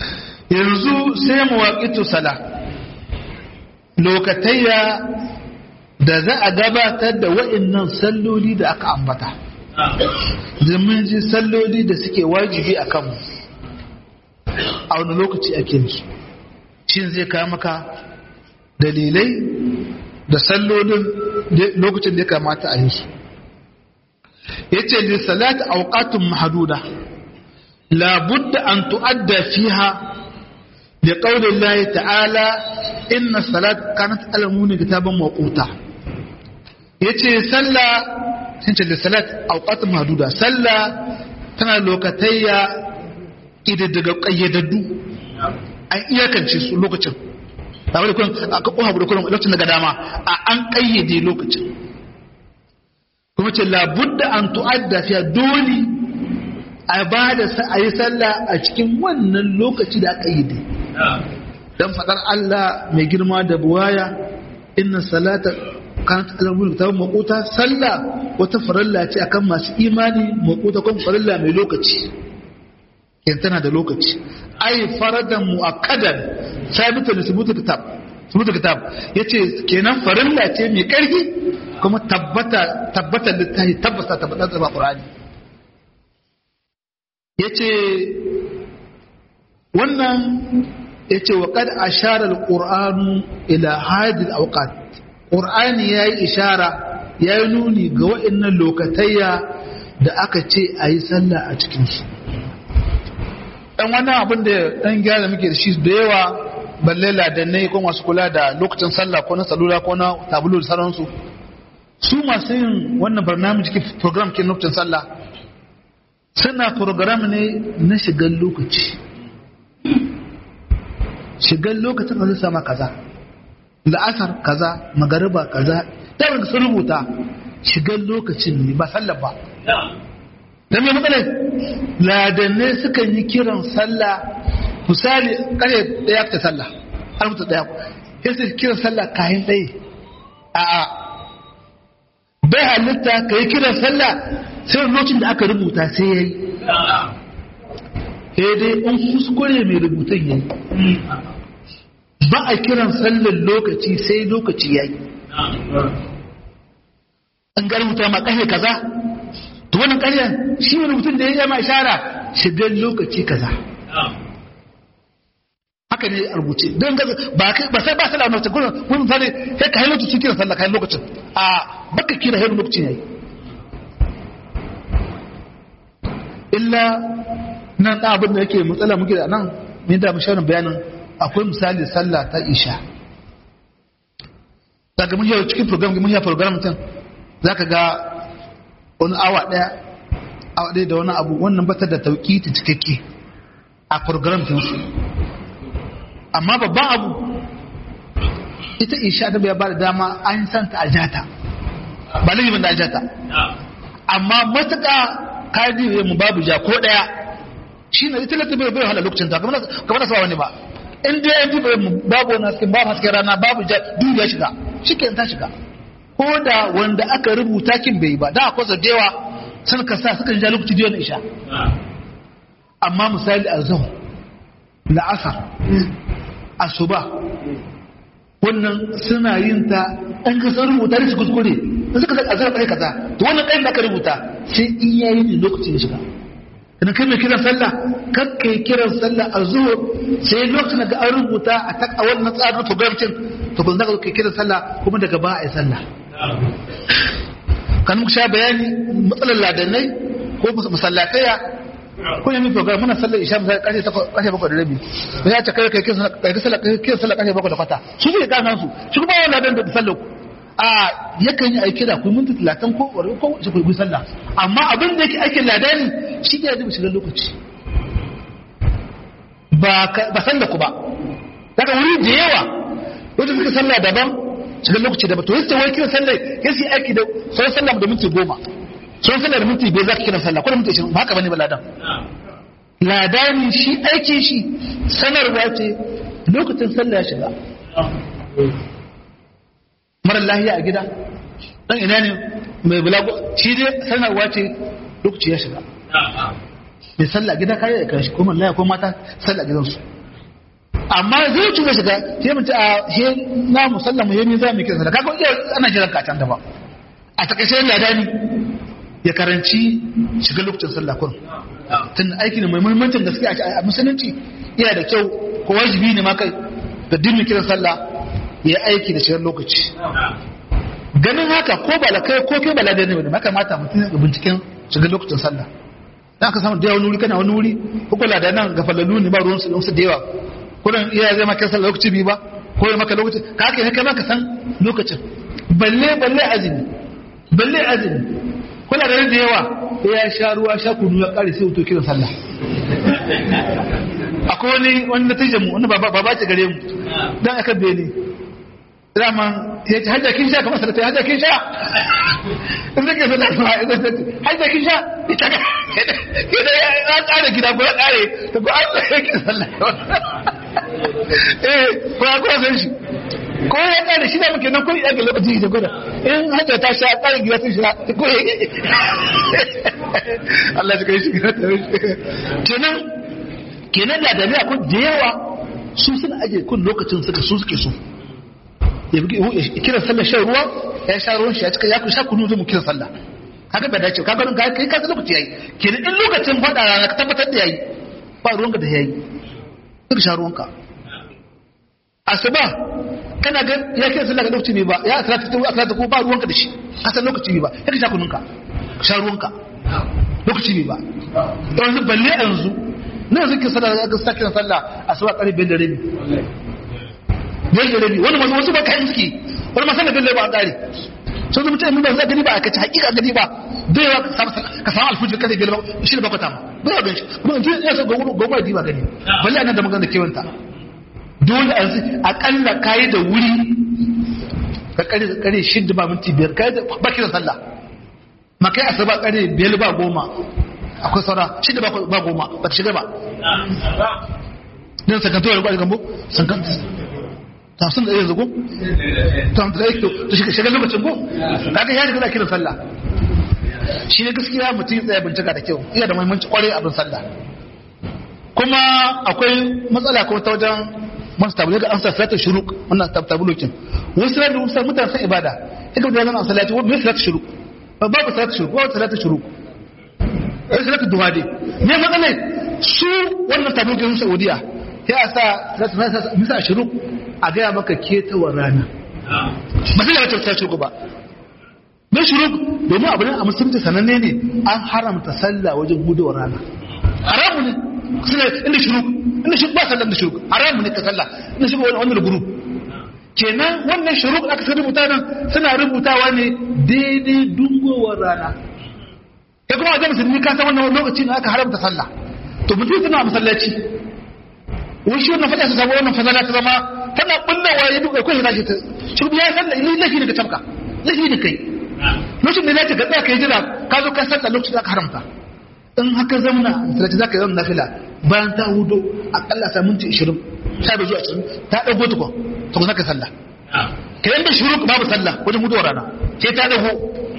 yanzu sai mu waƙitu sala lokatayya da za a gabatar da wa'innan salloli da aka ambata domin ji salloli da suke wajibi a kanmu a wani lokaci ake su shi zai kawo maka dalilai da sallolin lokacin da ya kamata a yi su ya ce lissalata auqatun mahaduda labudda an tu'adda fiha da ƙaunin layi ta'ala inna salat kanat alamuni kitaban maƙuta ya ce sallah sun ce lissalat auqatun mahaduda sallah tana lokatayya daga ƙayyadaddu an iyakance su lokacin ba wani kun a ka koha da kullum lokacin daga dama a an ƙayyade lokacin kuma ce labudda an tu'adda fiya dole a ba da a yi sallah a cikin wannan lokaci da aka yi dai don faɗar Allah mai girma da buwaya inna salata kan alamun ta makuta sallah wata farilla ce akan masu imani makuta kuma farilla mai lokaci yan tana da lokaci ai faradan muakkadan sabitu da subutu kitab subutu kitab yace kenan farilla ce mai karfi kuma tabbata tabbata littafi tabbata tabbata da Qur'ani yace wannan yace wa qad ashara al-Qur'anu ila hadi al-awqat Qur'ani yayi ishara yayi nuni ga wa'annan lokatayya da aka ce ayi sallah a cikin su dan wannan abin da dan gyara muke da shi da yawa balle ladannai ko masu kula da lokacin sallah ko na salula ko na tabulu da sauransu su masu yin wannan barnamiji ke program ke lokacin sallah suna program ne na shigar lokaci shigar lokacin da zai sama kaza la'asar kaza magariba kaza ɗaya sun rubuta shigar lokacin ne ba sallah ba don mai matsalai ladannai sukan yi kiran sallah misali kare ɗaya ta sallah har mutu ɗaya ya su kiran sallah kayan ɗaya a a bai halitta ka yi kiran sallah sai lokacin da aka rubuta sai ya yi sai dai in kuskure mai rubutun ya yi ba a kiran sallar lokaci sai lokaci ya yi an ga rubuta ma ƙashe kaza to wannan ƙarya shi wani mutum da ya yi ma ishara shigar lokaci kaza haka ne a rubuce don gaza ba kai ba sai ba sai da mace gurin gurin misali kai ka hailo cikin kiran sallah kai lokacin a baka kira hailo lokacin yayi illa nan da abin da yake matsala muke da nan mun da mu shawarar bayanin akwai misali sallah ta isha daga mun yi cikin program mun yi program din zaka ga wani awa ɗaya awa ɗaya da wani abu wannan batar da tauki ta cikakke a program su amma babban abu ita isha ta bai ba da dama an san ta aljata ba lalibin da aljata amma matuƙa kadi mu babu ja ko ɗaya shi ne ita lati bai bai hala lokacin ta kamar na sawa wani ba in dai an ji babu wani hasken babu hasken rana babu ja duk ya shiga shi ta shiga ko da wanda aka rubuta kin bai ba da akwai dewa sun ka sa suka ja lokaci da isha amma misali azhar la'asar asuba wannan suna yin ta an ka san rubuta da su kuskure da suka san azhar kai kaza to wannan kai da aka rubuta sai in yayi ne lokacin shiga idan kai mai kiran sallah kar kai kiran sallah azhar sai lokacin da an rubuta a tak a wannan tsarin program din to kun zaka kai kiran sallah kuma daga ba a yi sallah kan muka sha bayani matsalar ladanai ko masallataya ko yamin program muna sallar isha misali kashe kashe bakwai da rabi ba ya ce kai kai kai sallar kai sallar kashe bakwai da kwata su ne kan su shi kuma wannan ladan da sallar a yakan yi aiki da ku minti talatin ko ko shi ku sallah amma abin da yake aikin ladani shi ne da shiga lokaci ba ba sallar ku ba daga wuri da yawa wanda suka sallah daban shiga lokaci da to yace wai kiran sallah yace aiki da sai sallah da minti goma sai sallah da minti bai zaka kiran sallah ko da minti 20 ba haka bane ba ladan ladani shi aiki shi sanarwa ce lokacin sallah ya shiga mara lahiya a gida dan ina ne mai bulago shi dai sanarwa ce lokaci ya shiga mai sallah gida kai ya kashi ko mallaya ko mata sallah gidansu amma zai ci zai shiga sai mu ci a he na musalla mu yemi za mu kira sallah kaga iya ana jiran ka can da ba a takaice ladani ya karanci shiga lokacin sallah kun tun aiki ne mai muhimmancin gaske a musulunci yana da kyau ko wajibi ne ma kai da dinin kiran sallah ya aiki da shigar lokaci ganin haka ko ba la kai ko kai ba la da ne ba kamata mutum ya binciken shigar lokacin sallah dan ka samu da wani wuri kana wani wuri ko kula da nan ga falalu ne ba ruwan su su da yawa kullun iya zai maka sallah lokaci bi ba ko ya maka lokaci ka haka ne kai ma ka san lokacin balle balle azumi balle azumi kula da da yawa ya sha ruwa sha kunu ya kare sai wuto kiran sallah akwai wani wani natijar mu wani baba ce gare mu dan aka bene dama ya ce hajja kin sha kamar sadata hajja kin sha in zai kasa da kuma hajja kin sha ita ga ita ya kare gida ko ya kare ta ko an tsaye kin sallah eh ko ya kuma san shi ko ya kare shi da muke nan ko ya ga lokaci da gwada in hajja ta sha kare gida sun sha ko Allah ya kai shi kenan kenan da da ko da yawa su suna aje kun lokacin suka su suke so ya kira sallar shan ruwa ya sha ruwan shi ya cika ya ku sha kunu zai mu kira sallah kaga bai dace kaga nan kai ka lokaci yayi kenan in lokacin fada rana ka tabbatar da yayi ba ruwanka da yayi ka sha ruwanka asuba kana ga ya kira sallah ga lokaci ne ba ya asala ta asala ko ba ruwanka da shi ka san lokaci ne ba ya ka sha kununka sha ruwanka lokaci ne ba yanzu balle yanzu na yanzu kin sallah ga sakin sallah asuba karfe 5 da rabi biyar da rabi wani masu wasu ba kayan suke wani masu da biyar ba a ƙari sun zama mutum ba za gani ba a kaci hakika gani ba bai yawa ka samu alfujir kasa biyar ba shi da bakwata ma bai yawa ganshi kuma in ya sa gwagwa da ba gani balle a nan da magana kewanta dole a akalla kayi da wuri ka kare da kare shidda ba minti biyar kayi da baki da sallah ma kai asaba kare biyar ba goma akwai saura shidda ba goma ba ta shiga ba dan sakantuwar gwada gambo sakantuwar tafsin da yanzu ko tam da yake to shi shiga lokacin ko kaga ya riga kiran sallah shi ne gaskiya mutum ya tsaya bincika da kyau iya da muhimmanci kwarai abin sallah kuma akwai matsala ko ta wajen masu tabu daga an sa salatu shuruk wannan tabulokin wasu salatu wasu mutane san ibada ita da nan salati wani salatu shuruk babu salatu shuruk babu salatu shuruk ai salatu duha dai ne matsalai su wannan tabulokin saudiya ya sa salatu misa shuruk a gaya maka ketawar rana ba sai da wata ta shirku ba mai shirku domin abu ne a musulunci sananne ne an haramta sallah wajen gudawar rana haramu ne suna inda shirku inda shirku ba sallah da shirku haramu ne ka sallah inda shirku wani wani guru kenan wannan shirku aka sai rubuta nan suna rubutawa ne daidai dungowar rana ya kuma wajen musulmi ka san wannan lokaci ne aka haramta sallah to mutum suna masallaci wani shi wannan fada su samu wannan fasala ta zama tana bullawa ya duka kai na shi ta shirbi ya san ni lafi ne ka tabka lafi ne kai lokacin da nace ka tsaya kai jira ka zo ka sallah lokacin da ka haramta in haka zamna sai za ka yi nafila bayan ta hudo akalla sa minti 20 sha da zuwa 20 ta dago tuko to ka saka sallah kai da shuru babu sallah wajen hudo rana sai ta dago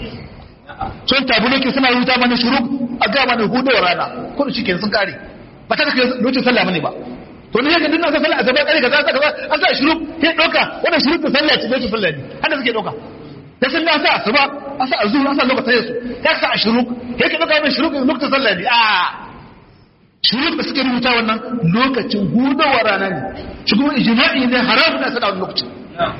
sun tabuloki suna rubuta mana shuru a ga mana hudo rana ko shi kenan sun kare ba ta kai lokacin sallah bane ba to ne yake dinna sallah a gaba kare kaza kaza an sa shiru sai doka wannan shiru ta sallah ce bai sallah ne hada suke doka da sun sa asuba an sa azhur an sa lokacin su ya sa shiru yake doka wannan shiru lokacin sallah ne a shiru da suke rubuta wannan lokacin hudawa rana ne shi kuma ijma'i ne haramun na sada wannan lokacin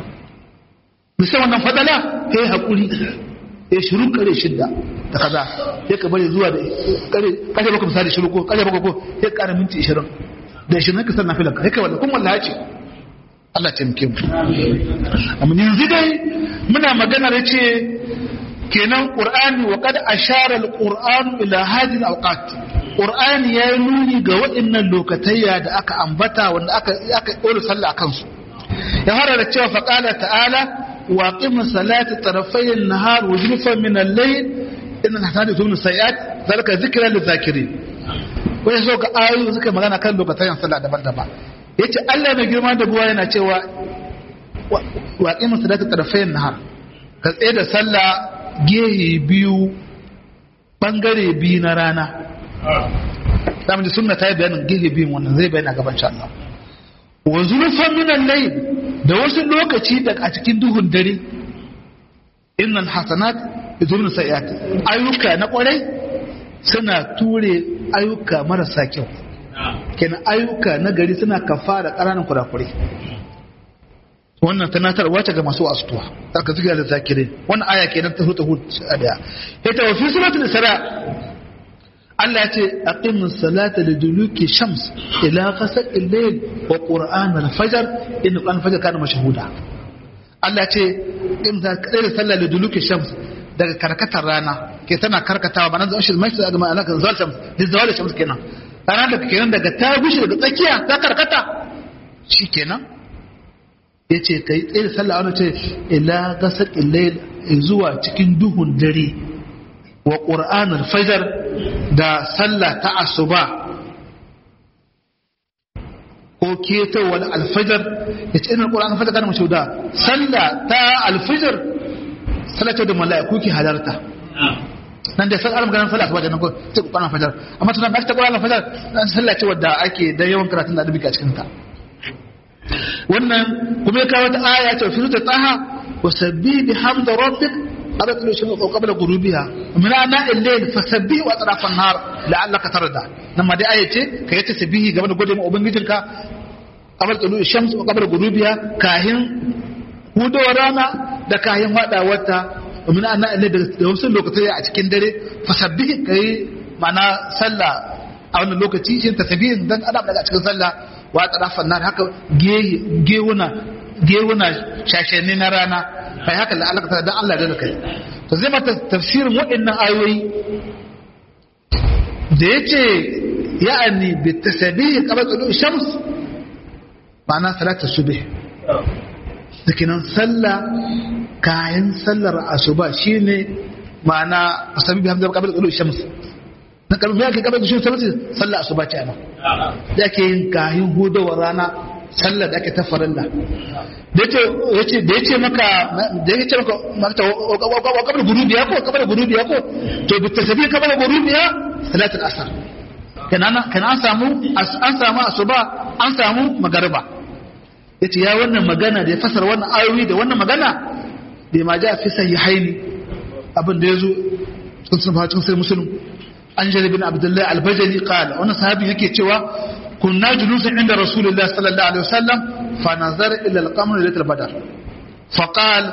bisa wannan fadala kai hakuri ya shiru kare shidda da kaza ya ka bari zuwa da kare kare baka misali shiru ko kare baka ko ya kara minti 20 da shi naka sanna filan ka kai wallahi kun wallahi ce Allah ta muke mu amma yanzu dai muna magana da ce kenan qur'ani wa qad ashara al-qur'an ila hadhihi al-awqat qur'ani ya yi nuni ga waɗannan lokatayya da aka ambata wanda aka aka dole sallah akan su ya fara da cewa faqala ta'ala wa qimus salata tarafay an-nahar wa zulfan min al-layl inna hasanatu tubnu sayiat zalika zikra lil-zakirin wani so ga ayoyi suka magana kan lokacin sallah daban-daban yace Allah mai girma da buwa yana cewa wa qimu salata tarafayn nahar ka tsaye da sallah gehe biyu bangare biyu na rana zamu ji sunna ta yi bayanin gehe biyu wannan zai bayyana gaban insha Allah wa zulfan min al-layl da wasu lokaci da a cikin duhun dare innal hasanat yudhibun sayiat ayyuka na kwarai suna ture ayyuka marasa kyau kenan ayyuka na gari suna kafara ƙananan kurakure wannan tunatarwa ce ga masu asuwa aka zuga da zakirin wannan aya kenan ta hutu hutu a daya ita wa fi suratul isra Allah ya ce aqimus salata liduluki shams ila ghasaqil layl wa qur'an al-fajr in qur'an al-fajr kana mashhuda Allah ya ce in da kai sallah liduluki shams daga karkatar rana ke tana karkatawa ba nan zan shi mai da ma'ana kan zal shams da zawal shams kenan rana da kenan daga ta gushi daga tsakiya ta karkata shikenan yace kai tsaye da sallah wani ce ila ghasaqil layl zuwa cikin duhun dare wa qur'an al-fajr da sallah ta asuba ko ketowar alfajar ya ce ina ƙura alfajar kana mashi da sallah ta alfajar sallah ce da mala'iku ke halarta nan da sallah maganar sallah asuba da nan ko ce ƙura alfajar amma tunan ake ta ƙura alfajar nan sallah ce wadda ake da yawan karatun da dubi a cikin ta wannan kuma ya kawo ta aya ce fi ta tsaha wa sabbi bi hamda rabbik قبل طلوع الشمس وقبل غروبها من أناء الليل فسبيه وأطراف النهار لعلك ترضى لما دي آية كي تسبيه قبل قدم أبنجتك قبل طلوع الشمس وقبل غروبها كاهن hudu rana da kayan wada wata domin ana ne da wasu lokatai a cikin dare fasabbihi kai mana sallah a wannan lokaci shi tasbihin dan adam daga cikin sallah wa tarafan nar haka gewuna gewuna shashenni na rana kai haka da Allah dan Allah da kai to zai mata tafsirin waɗannan ayoyi da yace ya'ani bi tasbih qabla tulu shams ma'ana salatu subh dikinan sallah kayan sallar asuba shine ma'ana tasbih hamza qabla tulu shams na kalmi yake qabla tulu shams sallar asuba ce ana da yake yin kayan hudawar rana sallar da ake ta farilla da yace da yace maka da yace maka mata kabar gurubiya ko kabar gurubiya ko to bi tasbih kabar gurubiya salatul asr kenan kana an samu an samu asuba an samu magariba yace ya wannan magana da ya fasara wannan ayoyi da wannan magana bai ma ja fi sahihaini abin da yazo sun sun fa cikin sai muslim an jari bin abdullahi al-bajali qala wannan sahabi yake cewa كنا جلوسا عند رسول الله صلى الله عليه وسلم فنظر إلى القمر ليلة البدر فقال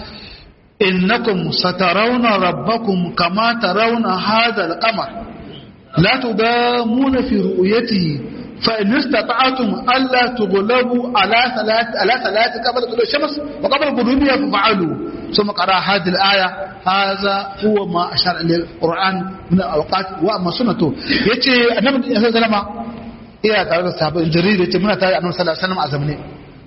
إنكم سترون ربكم كما ترون هذا القمر لا تدامون في رؤيته فإن استطعتم ألا تغلبوا على ثلاث على ثلاث قبل طلوع الشمس وقبل غروبها ففعلوا ثم قرأ هذه الآية هذا هو ما أشار إليه القرآن من الأوقات وأما سنته يتي النبي صلى الله عليه وسلم iya tare da sahabbai jarir yace muna tare annabi sallallahu alaihi wasallam a zamne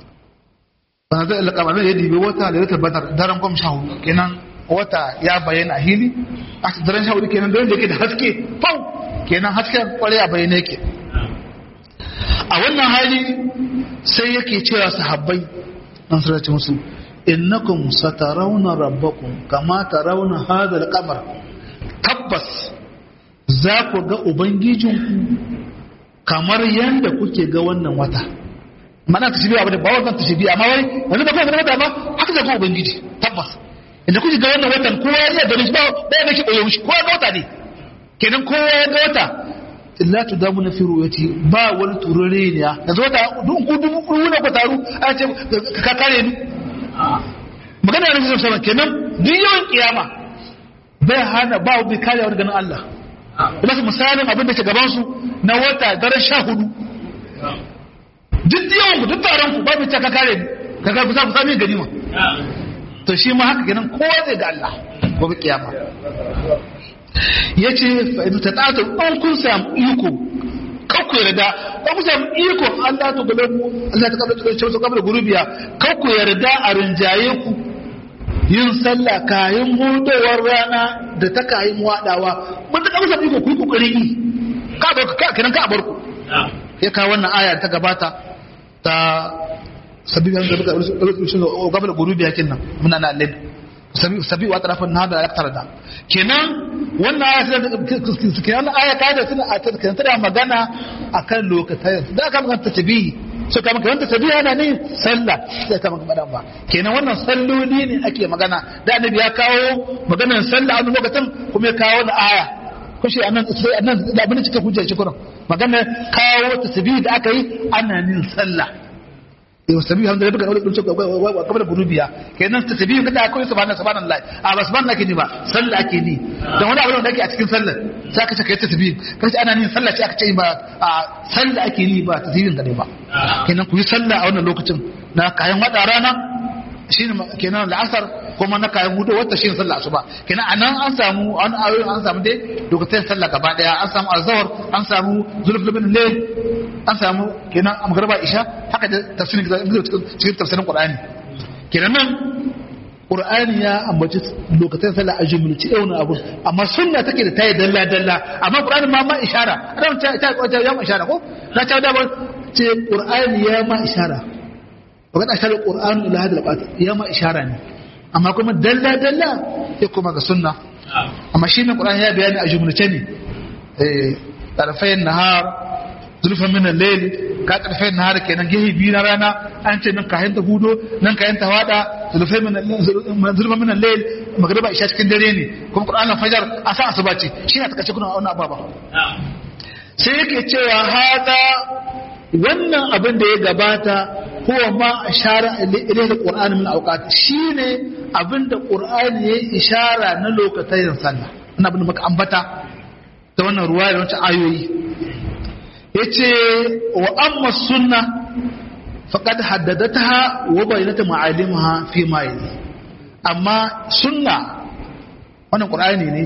bana da alƙama ne yadi bai wata da wata badar daren gom shahu kenan wata ya bayyana a hili a daren shahu kenan daren da yake da haske fau kenan hasken kware a bayyana yake a wannan hali sai yake cewa sahabbai an sarrace musu innakum satarawna rabbakum kama tarawna hadha al-qamar tabbas za ku ga ubangijinku kamar yadda kuke ga wannan wata mana ta shibi abu da ba wannan ta shibi amma wai wani da kuma wata ba haka da kuma ubangiji tabbas inda kuke ga wannan watan kowa ya iya ganin shi ba ba ya shi koyo shi kowa ga wata ne kenan kowa ya ga wata illa tu damu na firu yati ba wani turare ne ya yanzu wata duk ku dubu ku ne ku taru a ce ka kare ni magana ne sai sama kenan duk yawan kiyama bai hana ba bi kare wani ganin Allah kuma su misalin abin da ke gabansu na wata daren sha hudu duk yawan ku duk taron ku babu ta ka kare ni ka kare kusa kusa mai gani ma to shi ma haka ganin kowa zai ga Allah gobe kiyama ya ce fa'idu ta tsata ɗan kun samu iko kakku yarda ɗan kun samu iko Allah ta gulabu Allah ta kabla ta ce kabla gurubiya kakku yarda a rinjaye ku yin sallah kayan hudowar rana da ta kayan wadawa mun ta kamsa iko ku kokarin yi ka ba ka kiran ka bar ku ya kawo wannan aya ta gabata ta sabi an gaba gaba gurubi yakin nan muna na lid sabi sabi wa tarafin hada aktar da kenan wannan aya sai kenan aya ka da suna a tana magana akan lokacin da aka magana ta tabihi so kama kamar tasbihi ana ne sallah sai kama kamar ba kenan wannan salloli ne ake magana da annabi ya kawo maganar sallah a lokacin kuma ya kawo da aya kushe anan sai anan da abin da cika hujjar shi kuran maganar kawo tasbihi da aka yi ana nin sallah yau sabi hamdu da bukan ulul wa qabla gurubiya kenan tasbihi kada akwai subhana subhanallah a ba subhanallah ke ni ba sallah ake ni dan wani abu da ake a cikin sallar sai aka ce kai tasbihi kai ana nin sallah ce aka ce ba a sallah ake ni ba tasbihin kadai ba kenan ku yi sallah a wannan lokacin na kayan wada rana shine kenan la'asar kuma na kayan hudu wata shine sallah asuba kenan anan an samu an ayoyi an samu dai lokacin sallah gaba daya an samu azhar an samu zulfulubin layl an samu kenan amgarba isha haka da tafsirin cikin tafsirin qur'ani kenan nan qur'ani ya ambaci lokacin sallah a jumlaci yau abu amma sunna take da tayi dalla dalla amma qur'ani ma ma ishara ran ta ta ya ma ishara ko na ta da ce qur'ani ya ma ishara وقد أشار القرآن إلى هذا الأبعاد يوم إشارة أما كما دلا دلا يكون مع السنة أما شيء من القرآن هي بيان أجملتني طرفي النهار ظلفا من الليل ka karfe na har kenan gehe biyu na rana an ce nan kayan ta hudo nan kayan ta wada zulfai min zulfa min al-layl magriba isha cikin dare ne kuma qur'anin fajar a sa asuba ce shi ne ta kace kuna wannan ababa sai yake cewa hada wannan abin da ya gabata huwa ma ashara ilayhi alquran min awqat shine abin da qur'ani ya ishara na lokacin sallah ina abin da muka ambata ta wannan ruwaya da wancan ayoyi yace wa amma sunna faqad haddadataha wa bayyana ma'alimaha fi ma yali amma sunna wannan qur'ani ne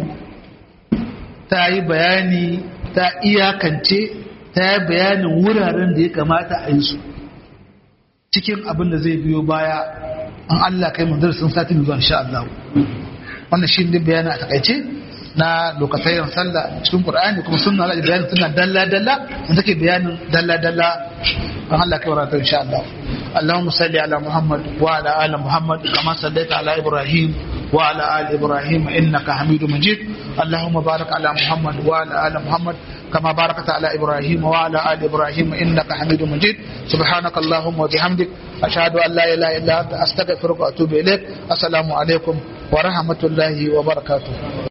ta yi bayani ta iyakance ta yi bayanin wuraren da ya kamata a yi su cikin abin da zai biyo baya an Allah kai mu darasin sati mai zuwa insha Allah wannan shi ne bayani a takaice na lokacin sallah cikin Qur'ani kuma sunna Allah bayanin sunna dalla dalla da take bayanin dalla dalla an Allah kai warata insha Allah اللهم صل على محمد وعلى ال محمد كما صليت على ابراهيم وعلى ال ابراهيم انك حميد مجيد اللهم بارك على محمد وعلى ال محمد كما باركت على إبراهيم وعلى آل إبراهيم إنك حميد مجيد سبحانك اللهم وبحمدك أشهد أن لا إله إلا أنت أستغفرك وأتوب إليك السلام عليكم ورحمة الله وبركاته